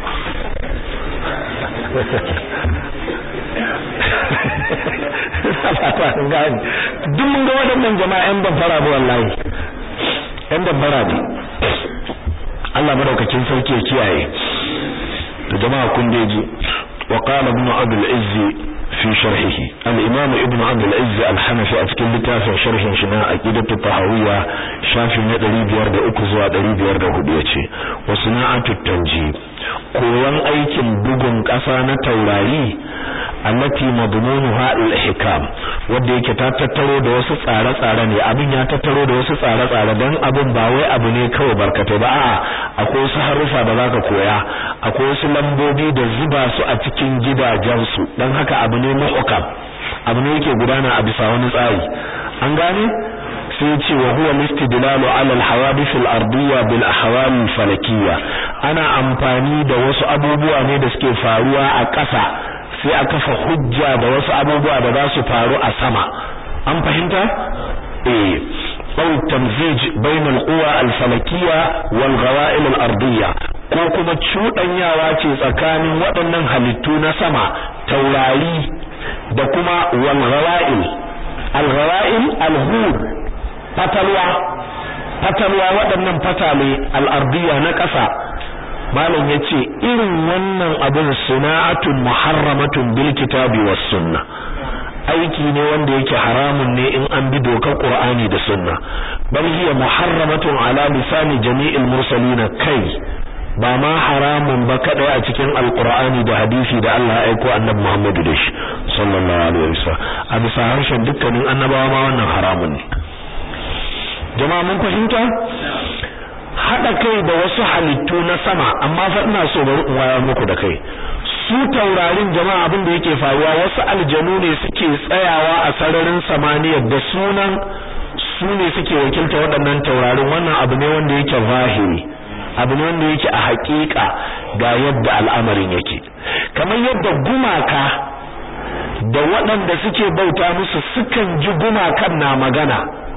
duk mun ga waɗannan jama'a yan damfara ba wallahi yan damfara ne Allah madaukakin sarki ya kiyaye to jama'a kun deji وقال ابن عبد العز في شرحه الإمام ابن عبد العز الحنفي أتكل لتافع شرح شناء أكيدة الطهوية شافي ندري بيارد أكزوا دري بيارد هديتي وصناعة التنجيب koyon aikin bugun ƙasa na taurari allati madmunuha al-hikam wanda yake ta tattaro da wasu tsare-tsare ne abin ya tattaro da wasu tsare-tsare dan abin ba wai abu ne kawai barkatai ba a'a akwai wasu harufa da zaka koya akwai wasu lambobi da zuba su a cikin gidajen su dan haka abu ne muhkam abu ne yake gudana a bisa wani tsari an gane sai ce wa huwa listidlalu ala al-hawadith al-ardiyya bil ahwal al-falakiyya ana amfani da wasu abubuwa ne da suke faruwa a ƙasa sai a kafa hujja da wasu abubuwa da za su faru a sama an fahimta eh aw tamzij bain al-quwa al-falakiyya wal ghawa'il al-ardiyya ko kuma cudanyawa ce tsakanin waɗannan halittu na sama taurari da kuma wal ghawa'il al-ghawa'il al-hur fatalwa fatalwa waɗannan fatale al-ardiyya na ƙasa malam yace irin wannan abin suna'atun muharramatun bil kitabi was sunna aiki ne wanda yake haramun ne in an bi dokar qur'ani da sunna bal hiya muharramatun ala lisani jami'il mursalin kai ba ma haramun ba kadai a cikin alqur'ani da hadisi da Allah ya aiko annabi Muhammadu da shi sallallahu alaihi wasallam a bisa harshen dukkanin annabawa ma wannan haramun ne jama'a mun fahimta haɗa kai da wasu halittu na sama amma fa ina so bari in wayar muku da kai su taurarin jama'a abin da yake faruwa wasu aljanu ne suke tsayawa a sararin samaniya da sunan su ne suke wakilta waɗannan taurarin wannan abu ne wanda yake zahiri abu ne wanda yake a haƙiƙa ga yadda al'amarin yake kamar yadda gumaka da waɗanda suke bauta musu sukan ji gumakan na magana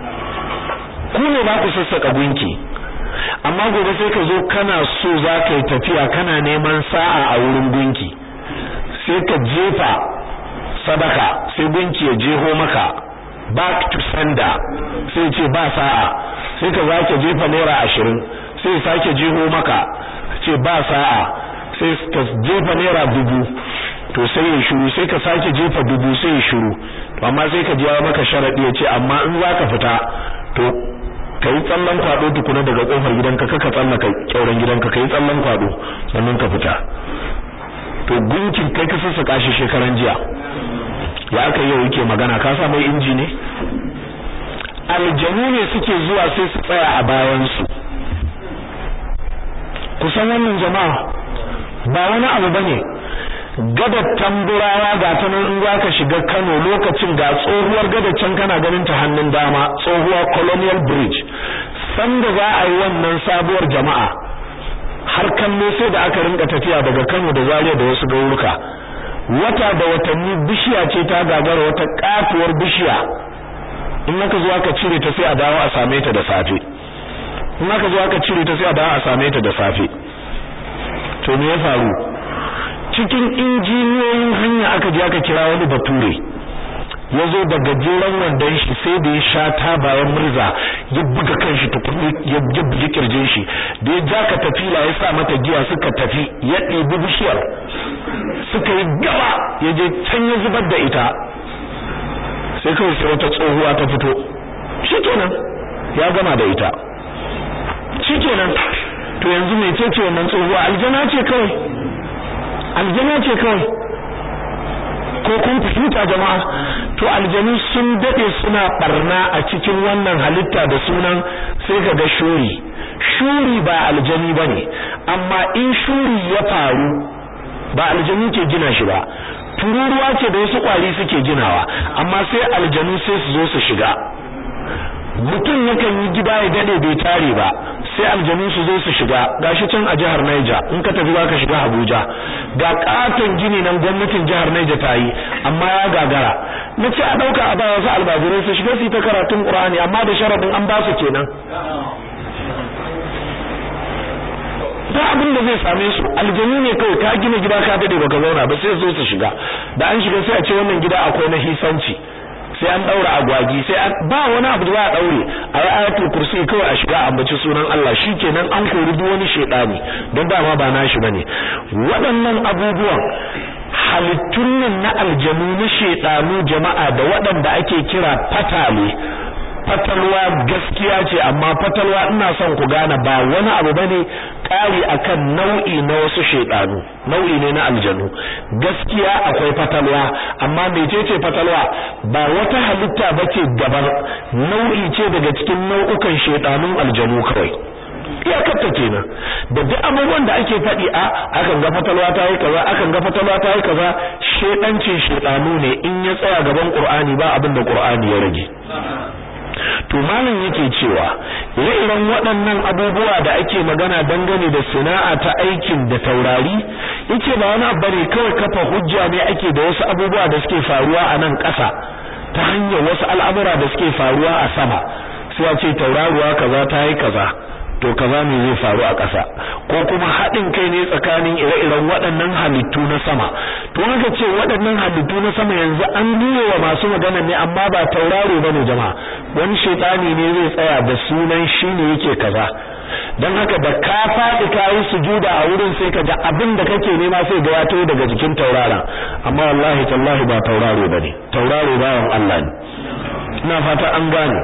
ku ne ba ku sassaka gunki amma gobe sai ka zo kana so za ka yi tafiya kana neman sa'a a wurin gunki sai ka jefa sadaka sai gunki ya jeho maka back to sender sai ce ba sa'a sai ka zake jefa naira ashirin sai sake jeho maka ce ba sa'a sai ka jefa naira dubu to sai ya shiru sai ka sake jefa dubu sai ya shiru to amma sai ka jiya maka sharadi ya ce amma in zaka fita to kai tsallan kwado tukuna daga kofar gidanka kaka tsallaka kyauren gidanka kai tsallan kwado sannan ka fita to gunkin kai ka sassaka shi shekaran jiya ya aka yau yake magana ka sa mai inji ne aljanu ne suke zuwa sai su tsaya a bayan su kusan wannan jama'a ba wani abu bane gadar tamburawa ga ta nan in zaka shiga Kano lokacin ga tsohuwar gadar can kana ganin ta hannun dama tsohuwar Colonial Bridge sanda za a yi wannan sabuwar jama'a har kallo sai da aka rinka tafiya daga Kano da Zaria da wasu garuruka wata da watanni bishiya ce ta gagara wata katuwar bishiya in aka zo aka cire ta sai a dawo a same ta da safe in aka zo aka cire ta sai a dawo a same ta da safe to me ya faru cikin injiniyoyin hanya aka je aka kira wani bature ya zo da gajeren wandon shi sai da ya sha ta bayan murza ya buga kanshi tukuni ya bugi kirjin shi da ya ja ka tafila ya sa mata giya suka tafi ya ɗebi bishiyar suka yi gaba ya je can ya zubar da ita sai kawai sai wata tsohuwa ta fito shikenan ya gama da ita shikenan to yanzu mai ce wannan tsohuwa aljana ce kawai aljana ce kawai ko kun fahimta jama'a to aljanu sun dade suna barna a cikin wannan halitta da sunan sai kaga shuri shuri ba aljani bane amma in shuri ya faru ba aljanu ke gina shi ba tururuwa ce da wasu kwari suke ginawa amma sai aljanu sai su zo su shiga mutum yakan yi gida ya dade bai tare ba sai aljanu su zo su shiga gashi can a jihar Niger in ka tafi zaka shiga Abuja ga katon gini nan gwamnatin jihar Niger ta yi amma ya gagara nace a dauka a ba wasu albajirai su shiga su ta karatun Qur'ani amma da sharadin an ba su kenan ba abin da zai same su aljanu ne kawai ka gina gida ka dade baka zauna ba sai zo su shiga da an shiga sai a ce wannan gida akwai na hisanci sai an daura agwagi sai ba wani abu da za a daure ayi ayatul kursi kawai a shiga ambaci sunan Allah shikenan an kori duk wani shedani don dama ba nashi bane waɗannan abubuwan halittun nan na aljanu na shedanu jama'a da waɗanda ake kira fatale fatalwa gaskiya ce amma fatalwa ina son ku gane ba wani abu bane kari akan nau'i na wasu shedanu nau'i ne na aljanu gaskiya akwai fatalwa amma mecece fatalwa ba wata halitta bace daban nau'i ce daga cikin nau'ukan shedanun aljanu kawai iyakarta kenan da duk abubuwan da ake faɗi a akan ga fatalwa ta yi kaza akan ga fatalwa ta yi kaza shedancin shedanu ne in ya tsaya gaban qur'ani ba abin da qur'ani ya rage to malam yake cewa ire-iren waɗannan abubuwa da ake magana dangane da sana'a ta aikin da taurari yace ba wani abu ne kawai kafa hujja ne ake da wasu abubuwa da suke faruwa a nan ƙasa ta hanyar wasu al'amura da suke faruwa a sama sai a ce tauraruwa kaza ta yi kaza to kaza ne zai faru a ƙasa ko kuma haɗin kai ne tsakanin ire-iren waɗannan halittu na sama to haka ce waɗannan halittu na sama yanzu an nuna wa masu magana ne amma ba tauraro bane jama'a wani shaytani ne zai tsaya da sunan shi ne yake kaza dan haka da ka faɗi ka yi sujuda a wurin sai ka ga abin da kake nema sai ga ya taho daga jikin tauraron amma wallahi tallahi ba tauraro bane tauraro bawan Allah ne ina fata an gane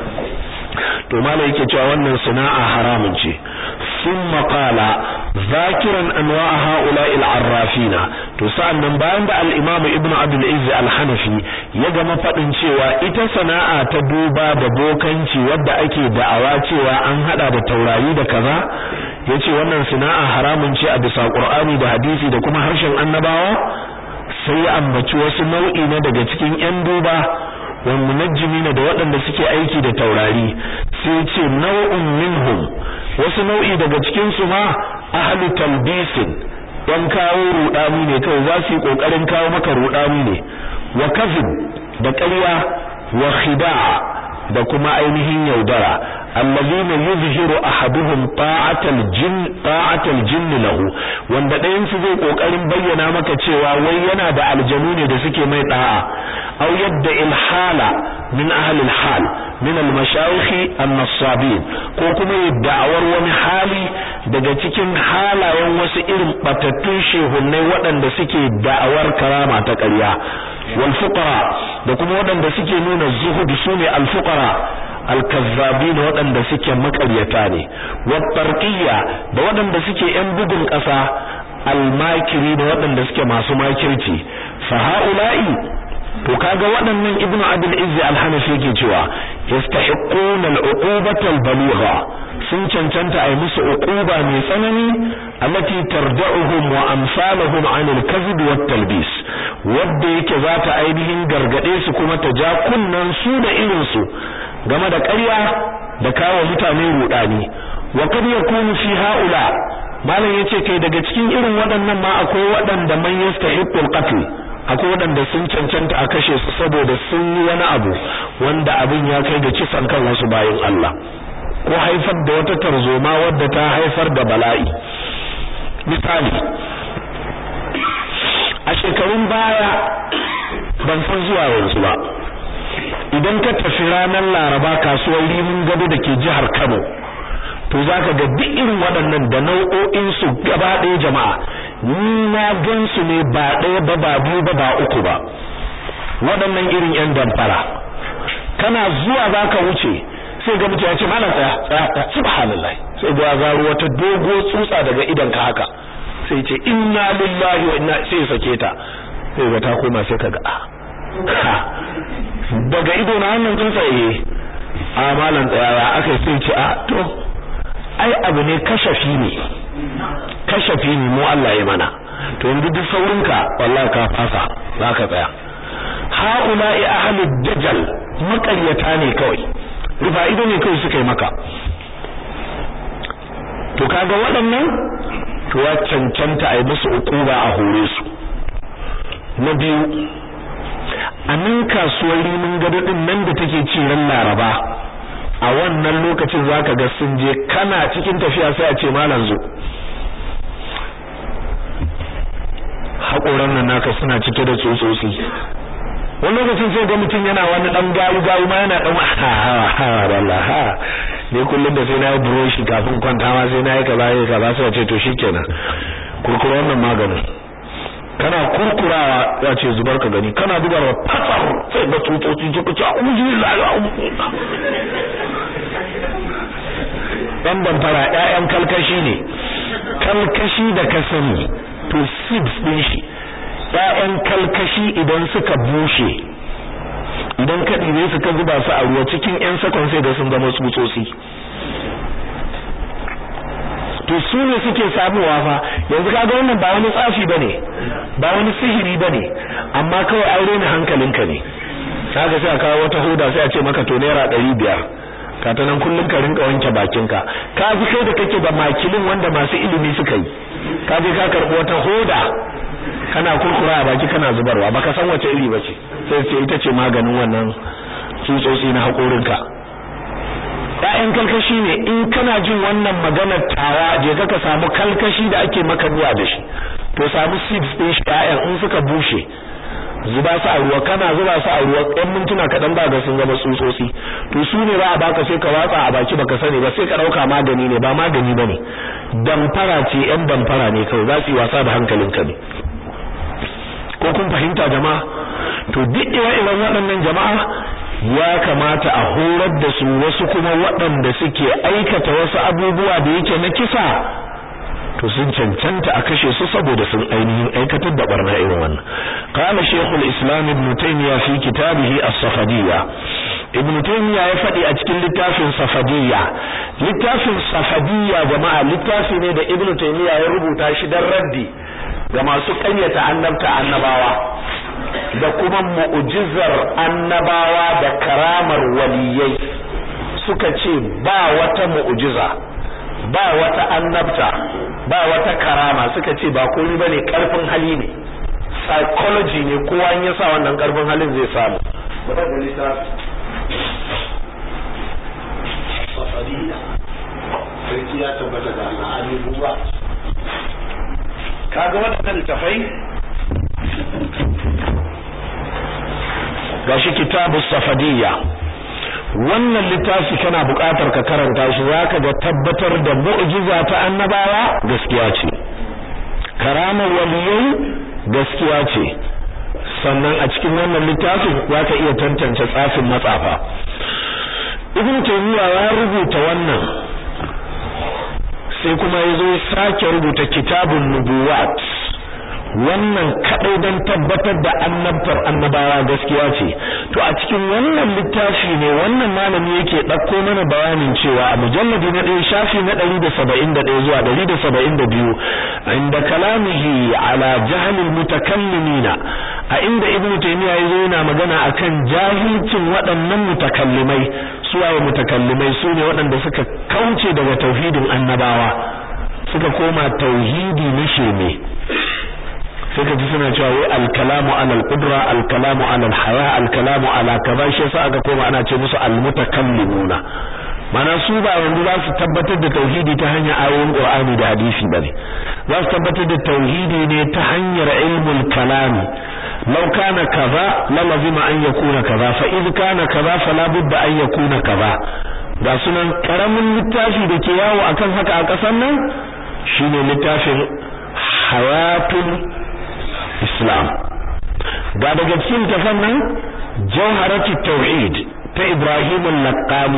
to malai yake cewa wannan sana'a haramun ce thumma qala zakiran anwa'a ha'ula'il arrafina to sa'annan bayan da al-imam ibn abdul izz al-hanafi ya gama fadin cewa ita sana'a ta duba da bokanci wadda ake da'awa cewa an hada da taurari da kaza yace wannan sana'a haramun ce a bisa qur'ani da hadisi da kuma harshen annabawa sai ya ambaci wasu nau'i na daga cikin yan duba wal munajjimina da waɗanda suke aiki da taurari sai ce nau'un minhum wasu nau'i daga cikin su ma ahlu talbisin dan kawo rudani ne kawai za su yi kokarin kawo maka rudani ne wa kazib da ƙarya wa khida'a da kuma ainihin yaudara allazina yuzhiru ahaduhum ta'atal jinn ta'atal jinn lahu wanda ɗayan su zai kokarin bayyana maka cewa wai yana da aljanu ne da suke mai da'a aw yadda ilhala min ahli alhal min almashayikh an-nassabin ko kuma da'awar wani hali daga cikin halayen wasu irin batattun shehunnai waɗanda suke da'awar karama ta ƙarya wal fuqara da kuma waɗanda suke nuna zuhud sune al fuqara alkazzabin waɗanda suke makaryata ne wattarqiyya da waɗanda suke yan bugun ƙasa almakiri da waɗanda suke masu makirci fa haula'i to kaga waɗannan ibnu abul izzi al-hanafi yake cewa yastahiquna al-uqubata al-baligha sun cancanta ai musu uquba mai tsanani allati tarda'uhum wa amsaluhum 'an al-kadhib wa talbis wanda yake za ta ainihin gargade su kuma ta ja kunnan su da irin su game da ƙarya da kawo mutane rudani wa kad yakunu fi haula malam yace kai daga cikin irin waɗannan ma akwai waɗanda man yastahiqul qatl akwai waɗanda sun cancanta a kashe su saboda sun yi wani abu wanda abin ya kai da kisan kan wasu bayin Allah ko haifar da wata tarzoma wadda ta haifar da bala'i misali a shekarun baya ban san zuwa yanzu ba idan ka tafi ranar laraba kasuwar rimin gado da ke jihar kano to za ka ga duk irin waɗannan da nau'o'insu gaba ɗaya jama'a ni na gan su ne ba ɗaya ba ba biyu ba ba uku ba waɗannan irin yan damfara kana zuwa za ka wuce sai ga mutum ya ce malam tsaya tsaya tsaya subhanallah sai ga zaro wata dogo tsutsa daga idan ka haka sai ce inna lillahi wa inna sai sake ta sai ga ta koma sai ka ga ah daga ido na hannun tsuntsaye a malam tsayawa aka sai ce a to ai abu ne kashafi ne kashafi ne mu Allah ya mana to yanzu duk saurinka wallahi ka fasa zaka tsaya haula'i ahlud dajal makaryata ne kawai rufa ido ne kawai suka yi maka to kaga waɗannan to ya cancanta a yi musu ukuba a hore su na biyu a nan kasuwar rimin gado din nan da take ci ran laraba a wannan lokacin zaka ga sun je kana cikin tafiya sai a ce malam zo haƙoran nan naka suna cike da tsotsotsi wani lokacin sai ga mutum yana wani dan gayu gayu ma yana dan ha ha ha wallahi ne kullum da sai na yi brush kafin kwanta ma sai na yi kaza yi kaza sai ce to shikenan kurkuru wannan maganin kana kurkurawa ya ce zubar ka gani kana zubarwa fatsar sai ba tsutsotsi suka ce a'udhu dan damfara ƴaƴan kalkashi ne kalkashi da ka sani to seeds din shi ƴaƴan kalkashi idan suka bushe idan ka ɗibe su ka zuba su a ruwa cikin ƴan sakon sai da sun zama tsutsotsi to su ne suke samuwa fa yanzu kaga wannan ba wani tsafi bane ba wani sihiri bane amma kawai an rena hankalinka ne kaga sai a kawo wata hoda sai a ce maka to naira ɗari biyar ka ta nan kullum ka rinka wanke bakinka ka fi kai da kake da makilin wanda masu ilimi suka yi ka je ka karɓi wata hoda kana kurkura a baki kana zubarwa baka san wace iri bace sai ce ita ce maganin wannan tsutsotsi na haƙorinka ƴaƴan kalkashi ne in kana jin wannan maganar tawa je ka ka samu kalkashi da ake maka ruwa da shi to samu seeds din shi ƴaƴan in suka bushe zuba su a ruwa kana zuba su a ruwa ɗan mintuna kaɗan ba ga sun zama tsutsotsi to su ne ba a baka sai ka watsa a baki baka sani ba sai ka ɗauka magani ne ba magani ba ne damfara ce ƴan damfara ne kawai za su yi wasa da hankalinka ne ko kun fahimta jama'a to duk ire-iren waɗannan jama'a ya kamata a horar da su wasu kuma waɗanda suke aikata wasu abubuwa da yake na kisa to sun cancanta a kashe su saboda sun ainihin aikatar da barna irin wannan qala shaykhul islam ibn taymiya fi kitabihi as-safadiyya ibn taymiya ya faɗi a cikin littafin safadiyya littafin safadiyya jama'a littafi ne da ibn taymiya ya rubuta shi dan raddi ga masu ƙaryata annabta annabawa da kuma mu'jizar annabawa da karamar waliyai suka ce ba wata mu'jiza ba wata annabta ba wata karama suka ce ba komai bane karfin hali ne psychology ne kowa in ya sa wannan karfin halin zai samu sarki ya tabbata da al'adu ruwa kaga waɗannan littafai gashi kitabu safadiyya wannan littafi kana buƙatar ka karanta shi zaka ga tabbatar da mu'jiza ta annabawa gaskiya ce karamar waliyai gaskiya ce sannan a cikin wannan littafin zaka iya tantance tsafin matsafa ibn taymiya ya rubuta wannan sai kuma yazo sake rubuta kitabun nubuwat wannan kadai dan tabbatar da annabtar annabawa gaskiya ce to a cikin wannan littafi ne wannan malami yake dauko mana bayanin cewa a mujalladi na 1 shafi na 171 zuwa 172 inda kalamihi ala jahl almutakallimina a inda ibnu taymiya yazo yana magana akan jahilcin waɗannan mutakallimai suwaye mutakallimai sune waɗanda suka kauce daga tauhidin annabawa suka koma tauhidi na sheme sai ka ji suna cewa wai al-kalamu ala al-qudra al-kalamu ala al-haya al-kalamu ala kaza shi yasa aka koma ana ce musu al-mutakallimuna mana su ba yanzu za su tabbatar da tauhidi ta hanyar ayoyin Qur'ani da hadisi bane za su tabbatar da tauhidi ne ta hanyar ilmul kalami law kana kaza la lazima an yakuna kaza fa idh kana kaza fala budda an yakuna kaza ga sunan karamin littafi da ke yawo akan haka a kasan nan shine littafin hayatul islam ga daga cikin tafan nan jawharatut tauhid ta Ibrahim al-Laqani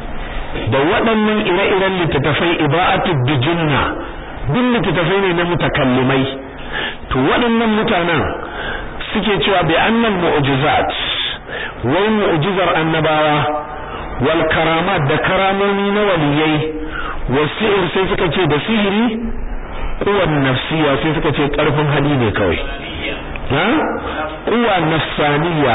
da waɗannan ire-iren littattafai iba'atud bijunna duk littattafai ne na mutakallimai to waɗannan mutanen suke cewa bi annal mu'jizat wai mu'jizar annabawa wal karamat da karamomi na waliyai wasir sai suka ce da sihiri kuwan nafsiya sai suka ce karfin hali ne kawai ha kuwa nafsaniya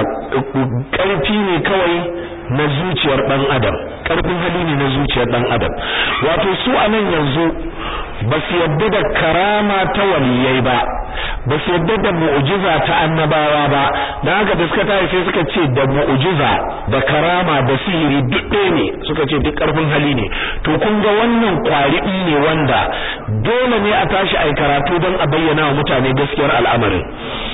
karfi ne kawai na zuciyar dan adam karfin hali ne na zuciyar dan adam wato su anan yanzu ba su yadda da karama ta waliyai ba ba su yadda da mu'jiza ta annabawa ba dan haka da suka tayi sai suka ce da mu'jiza da karama da sihiri duk ɗaya ne suka ce duk karfin hali ne to kun ga wannan kwari ne wanda dole ne a tashi ai karatu don a bayyana wa mutane gaskiyar al'amarin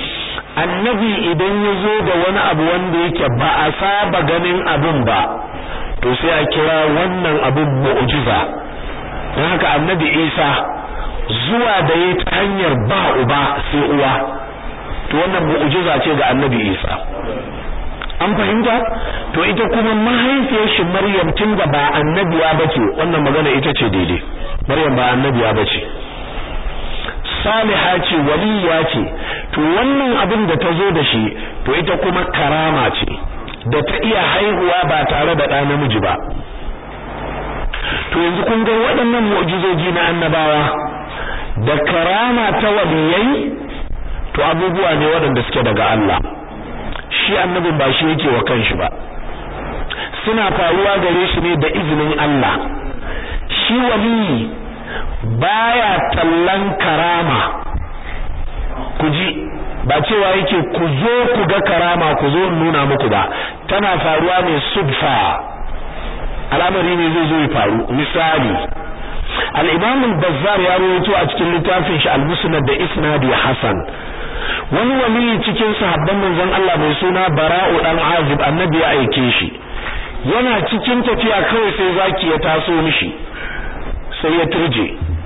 annabi idan ya zo da wani abu wanda yake ba a saba ganin abin ba to sai a kira wannan abin mu'jiza don haka annabi isa zuwa da ya ta hanyar ba uba sai uwa to wannan mu'jiza ce ga annabi Isa an fahimta to ita kuma mahaifiyar shi Maryam tun da ba annabiya bace wannan magana ita ce daidai Maryam ba annabiya bace saliha ce waliya ce to wannan abin da ta zo da shi to ita kuma karama ce da ta iya haihuwa ba tare da ɗa namiji ba to yanzu kun ga waɗannan mu'jizoji na annabawa da karama ta waliyai to abubuwa ne waɗanda suke daga Allah shi annabin ba shi yake wa kanshi ba suna faruwa gare shi ne da izinin Allah shi waliyi baya tallan karama ku ji ba cewa yake ku zo ku ga karama ku zo nuna muku ba tana faruwa ne sudfa al'amari ne zai zo ya faru misali al-imam al-bazzar ya rawaito a cikin littafin shi al-musnad da isnadi hasan wani wali cikin sahabban manzon Allah mai suna bara'u dan azib annabi ya aike shi yana cikin tafiya kawai sai zaki ya taso mishi sai ya turje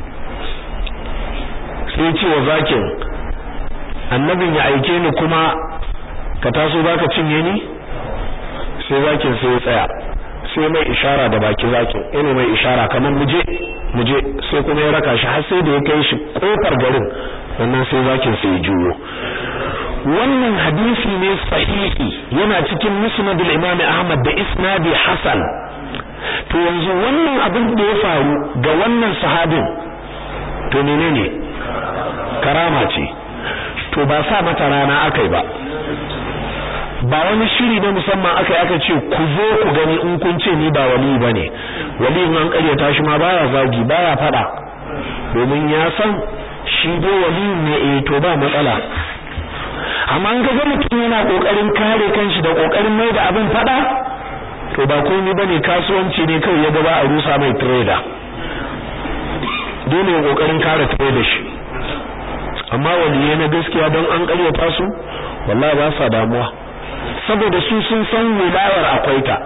sai ce wa zakin annabin ya aike ni kuma ka taso baka cinye ni sai zakin sai ya tsaya sai mai ishara da baki zakin yana mai ishara kamar muje muje sai kuma ya raka shi har sai da ya kai shi kofar garin wannan sai zakin sai ya juyo wannan hadisi ne sahihi yana cikin musnad al-imam Ahmad da isnadi hasan to yanzu wannan abin da ya faru ga wannan sahabin to menene karama ce to ba sa mata rana akai ba ba wani shiri na musamman akai aka ce ku zo ku gani in kun ce ni ba wali bane wali in an karyata shi ma baya zagi baya fada domin ya san shi dai wali ne eh to ba matsala amma an ga mutum yana kokarin kare kanshi da kokarin mai da abin fada to ba komai bane kasuwanci ne kawai ya gaba a rusa mai trader dole ya kokarin kare trader shi amma waliyai na gaskiya don an karyata su wallahi ba sa damuwa saboda su sun san wilayar akwai ta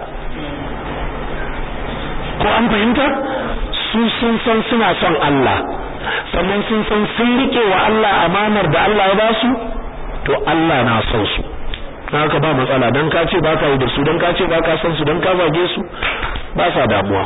ko an fahimta su sun san suna son Allah sannan sun san sun rike wa Allah amanar da Allah ya ba su to Allah na son su haka ba matsala dan ka ce baka yi da su dan ka ce baka son su dan ka zage su ba sa damuwa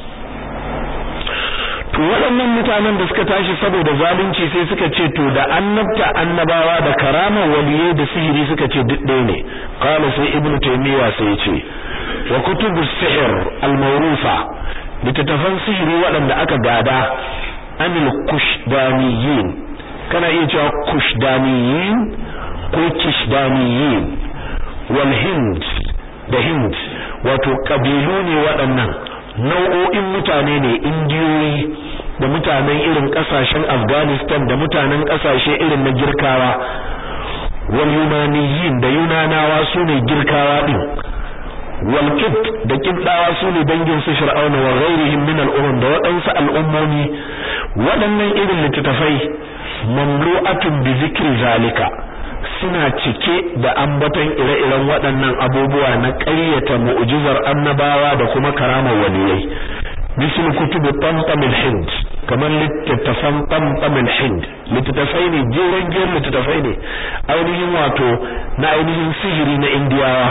to waɗannan mutanen da suka tashi saboda zalunci sai suka ce to da annabta annabawa da karama waliyai da sihiri suka ce duk ɗaya ne qala sai ibnu taymiya sai ya ce wa kutubu sihr al-mawrufa littattafan sihiri waɗanda aka gada anil kushdaniyin kana iya cewa kushdaniyin ko kishdaniyin wal hind da hind wato kabilu ne waɗannan nau'o'in mutane ne indiyoyi da mutanen irin kasashen Afghanistan da mutanen kasashe irin na girkawa wal yunaniyin da yunanawa su ne girkawa din wal kibt da kibdawa su ne dangin su fir'auna wa ghairihim min al da waɗansu al'ummomi waɗannan irin littattafai mamlu'atun bi zikri zalika suna cike da ambaton ire-iren waɗannan abubuwa na ƙaryata mu'jizar annabawa da kuma karamar waliyai misal kutubu tamtam al-hind kamar littattafan tamtam al-hind littattafai ne jeren jeren littattafai ne ainihin wato na ainihin sihiri na indiyawa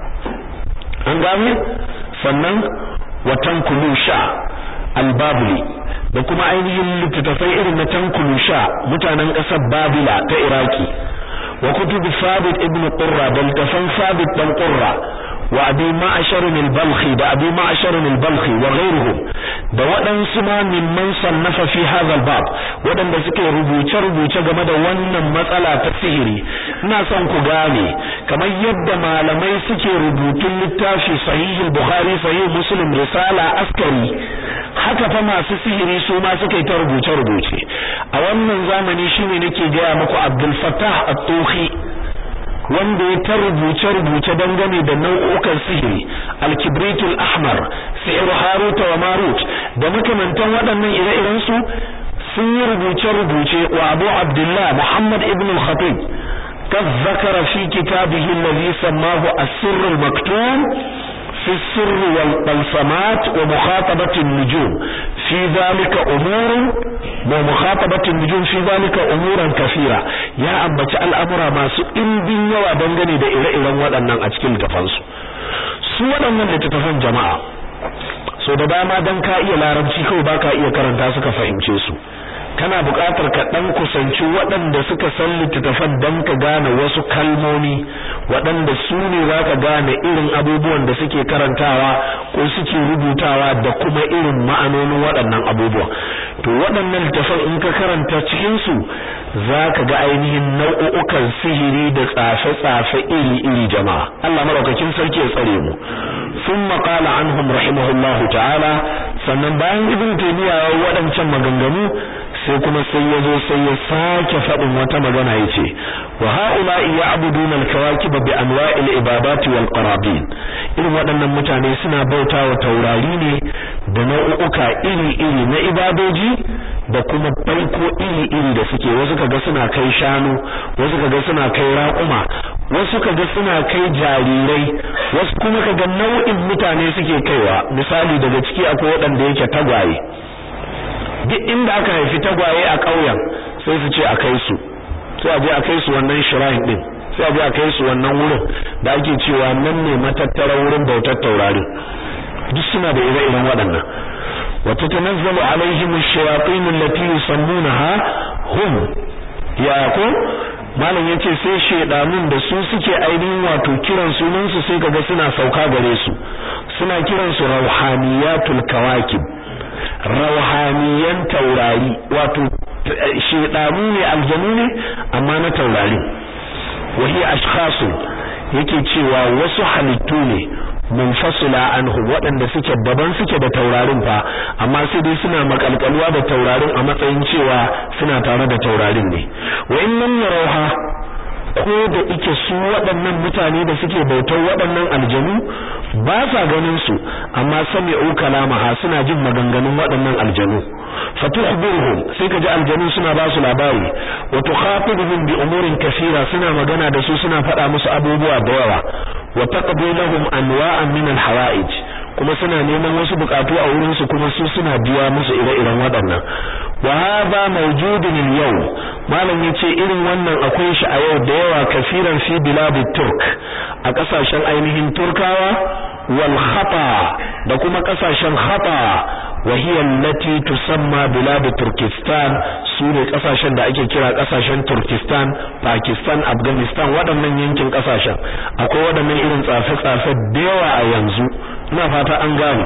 an gane sannan watan kulusha al-babli da kuma ainihin littattafai irin na tankulusha mutanen ƙasar babila ta iraki وكتب ثابت ابن قرة بل تفن ثابت بن قرة وأبي معشر البلخي ده أبي معشر البلخي وغيرهم ده ودن سما من من صنف في هذا الباب ودن ده سكي ربوچة ربوچة game da wannan matsala ta sihiri ina son ku gane kamar yadda malamai suke rubutun littafi sahih bukhari sahih muslim risala askari haka fa masu sihiri su ma suka yi ta rubuce rubuce a wannan zamani shine nake gaya muku Abdul Fattah At-Tuhi wanda ya ta rubuce rubuce dangane da nau'ukan sihiri al-kibritul ahmar sihr harut wa marut da makamantan waɗannan ire-iren su sun yi rubuce rubuce wa Abu Abdullah Muhammad ibn al-Khatib قد ذكر في كتابه الذي سماه السر المكتوم في السر والبلسمات ومخاطبة النجوم في ذلك أمور ومخاطبة النجوم في ذلك أمورا كثيرة يا أمة الأمر ما سئل بن يوى دنغني دا إلى إلى waɗannan a cikin littafansu su waɗannan littattafan jama'a so da dama dan ka iya larabci kawai baka iya karanta suka fahimce su kana buƙatar ka dan kusanci waɗanda suka san littattafan dan ka gane wasu kalmomi waɗanda su ne za ka gane irin abubuwan da suke karantawa ko suke rubutawa da kuma irin ma'anonin waɗannan abubuwan to waɗannan littattafan in ka karanta cikin su za ka ga ainihin nau'ukan sihiri da tsafe-tsafe iri-iri jama'a Allah madaukakin sarki ya tsare mu ثم قال عنهم رحمه الله تعالى sannan bayan ibn taymiya ya waɗancan maganganu sai kuma sai ya zo sai ya sake faɗin wata magana yace wa haula'i ya'buduna al-kawakib bi anwa'il ibadati wal qarabin irin waɗannan mutane suna bautawa taurari ne da nau'uka iri-iri na ibadoji da kuma baiko iri-iri da suke wasu kaga suna kai shanu wasu kaga suna kai raƙuma wasu kaga suna kai jarirai wasu kuma kaga nau'in mutane suke kaiwa misali daga ciki akwai waɗanda yake tagwaye duk inda aka haifi tagwaye a ƙauyen sai su ce a kai su sai a je a kai su wannan shrine din sai a je a kai su wannan wurin da ake cewa nan ne matattara wurin bautar taurari duk suna da ire-iren waɗannan wata tanazzalu alaihim ash-shayatin allati yusammunaha hum ya ko malam yace sai shedanun da su suke ainihin wato kiran sunan su sai kaga suna sauka gare su suna kiran su rauhaniyatul kawakib rauhaniyan taurari wato shedanu ne aljanu ne amma na taurari wahi ashkhasu yake cewa wasu halittu ne munfasila anhu waɗanda suke daban suke da taurarin fa amma sai dai suna makalkalwa da taurarin a matsayin cewa suna tare da taurarin ne wa in lam yarawha ko da ike su waɗannan mutane da suke bautar waɗannan aljanu ba sa ganin su amma sami'u kalamaha suna jin maganganun waɗannan aljanu fatukhbiruhum sai kaji aljanu suna ba su labari wa tukhatibuhum bi umurin kaseera suna magana da su suna faɗa musu abubuwa da yawa wa taqdi lahum anwa'an min al-hawa'ij kuma suna neman wasu bukatu a wurin su kuma su suna biya musu ire-iren waɗannan wa hadha mawjudun al-yawm malam yace irin wannan akwai shi a yau da yawa kafiran fi bilad turk a kasashen ainihin turkawa wal khata da kuma kasashen khata wa hiya allati tusamma bilad turkistan sune kasashen da ake kira kasashen turkistan pakistan afghanistan waɗannan yankin kasashen akwai waɗannan irin tsafe-tsafe da yawa a yanzu ina fata an gane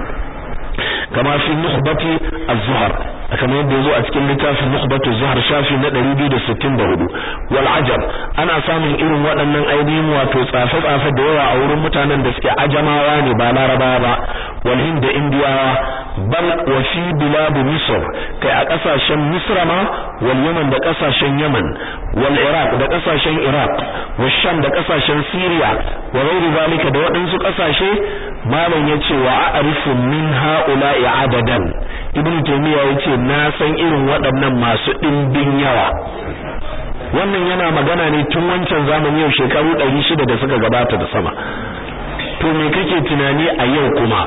kama fi nukhbati az-zuhar kamar yadda yazo a cikin littafin nukhbatu zuhar shafi na 264 wal ajab ana samun irin waɗannan ainihin wato tsafe tsafe da yawa a wurin mutanen da suke ajamawa ne ba larabawa ba wal hind da indiyawa bal wa fi bilad misr kai a kasashen misra ma wal yaman da kasashen yaman wal iraq da kasashen iraq wa sham da kasashen syria wa ghairi zalika da waɗansu kasashe malam yace wa a'rifu min ha'ula'i adadan ibnu taymiya yace na san irin waɗannan masu ɗimbin yawa wannan yana magana ne tun wancan zamani yau shekaru 600 da suka gabata da sama to me kake tunani a yau kuma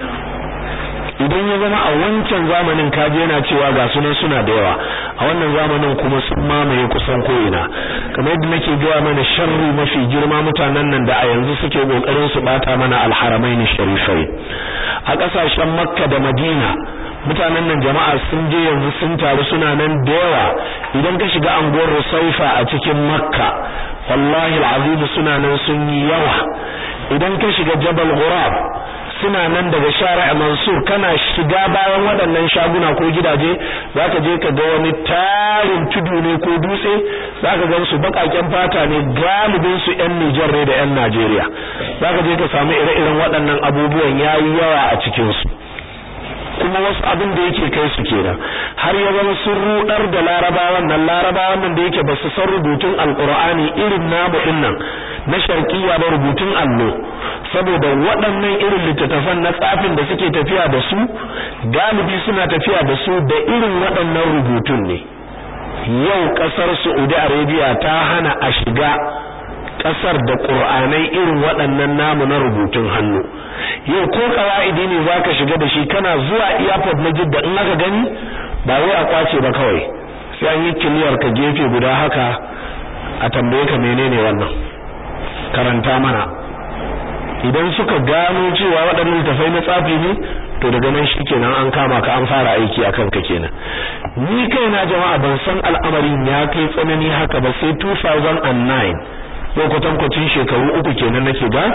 idan ya zama a wancan zamanin kaje yana cewa ga sunan suna da yawa a wannan zamanin kuma sun mamaye kusan ko'ina kamar yadda nake gaya mana sharri mafi girma mutanen nan da a yanzu suke kokarin su bata mana alharamain sharifai a kasashen makka da madina mutanen nan jama'a sun je yanzu sun taru suna nan da yawa idan ka shiga anguwar rusaifa a cikin makka wallahi alazim suna nan sun yi yawa idan ka shiga jabal ghurab suna nan daga shari'a mansur kana shiga bayan waɗannan shaguna ko gidaje zaka je ka ga wani tarin tudu ne ko dutse zaka ga su bakaken fata ne galibin su ƴan Nijar ne da ƴan Najeriya zaka je ka samu ire-iren waɗannan abubuwan yayi yawa a cikin su kuma wasu abin da yake kai su kenan har ya zama sun rudar da larabawan nan larabawan nan da yake ba su san rubutun alqur'ani irin namu din nan na sharqiyya ba rubutun allo saboda waɗannan irin littattafan na tsafin da suke tafiya da su galibi suna tafiya da su da irin waɗannan rubutun ne yau ƙasar Saudi Arabia ta hana a shiga ƙasar da ƙur'anai irin waɗannan namu na rubutun hannu yau ko kawaidi ne zaka shiga da shi kana zuwa airport na Jidda in aka gani ba wai a kwace ba kawai sai an yi kiliyar ka gefe guda haka a tambaye ka menene wannan karanta mana idan suka gano cewa waɗannan tafai na tsafi ne to daga nan shikenan an kama ka an fara aiki akan ka kenan ni kaina jama'a ban san al'amarin ya kai tsanani haka ba sai 2009 yau kwatankwacin shekaru uku kenan nake ga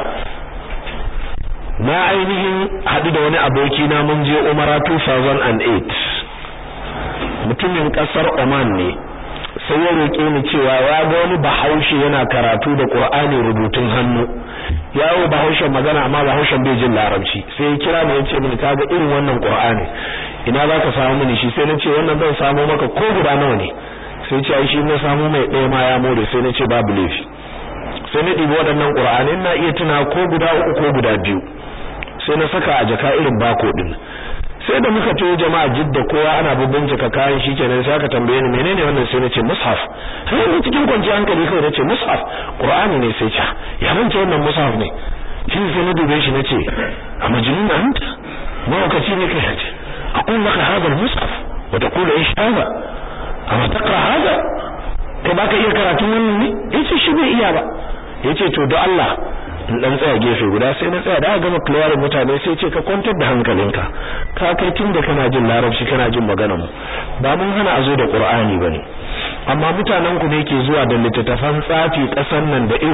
na ainihin haɗu da wani aboki na mun je umara 2008 mutumin ƙasar Oman ne sai ya roƙe ni cewa ya ga wani bahaushe yana karatu da Qur'ani rubutun hannu yawo bahaushe magana amma bahaushen bai jin larabci sai ya kira ni ya ce mini kaga irin wannan Qur'ani ina zaka samu mini shi sai na ce wannan zan samu maka ko guda nawa ne sai ce ai shi na samu mai ɗaya ma ya more sai na ce babu laifi sai na ɗibi waɗannan Qur'ani ina iya tuna ko guda uku ko guda biyu sai na saka a jaka irin bako din sai da muka to jama'a jidda kowa ana bincika kayan shi kenan sai aka tambaye ni menene wannan sai nace mushaf sai ni cikin kwanciyar hankali kawai nace mushaf qur'ani ne sai ce ya rance wannan mushaf ne shi sai na dube shi nace a majnun anta mawakaci ne kai ce aqul laka hadha al-mushaf wa taqulu ish hadha amma taqra hadha kai baka iya karatun wannan ne yace shi bai iya ba yace to do Allah in dan tsaya gefe guda sai na tsaya da aka gama clearing mutane sai ce ka kwantar da hankalinka ka kai tun da kana jin larabci kana jin maganar mu ba mun hana a zo da qur'ani bane amma mutanen ku ne ke zuwa da littattafan tsafi kasan nan da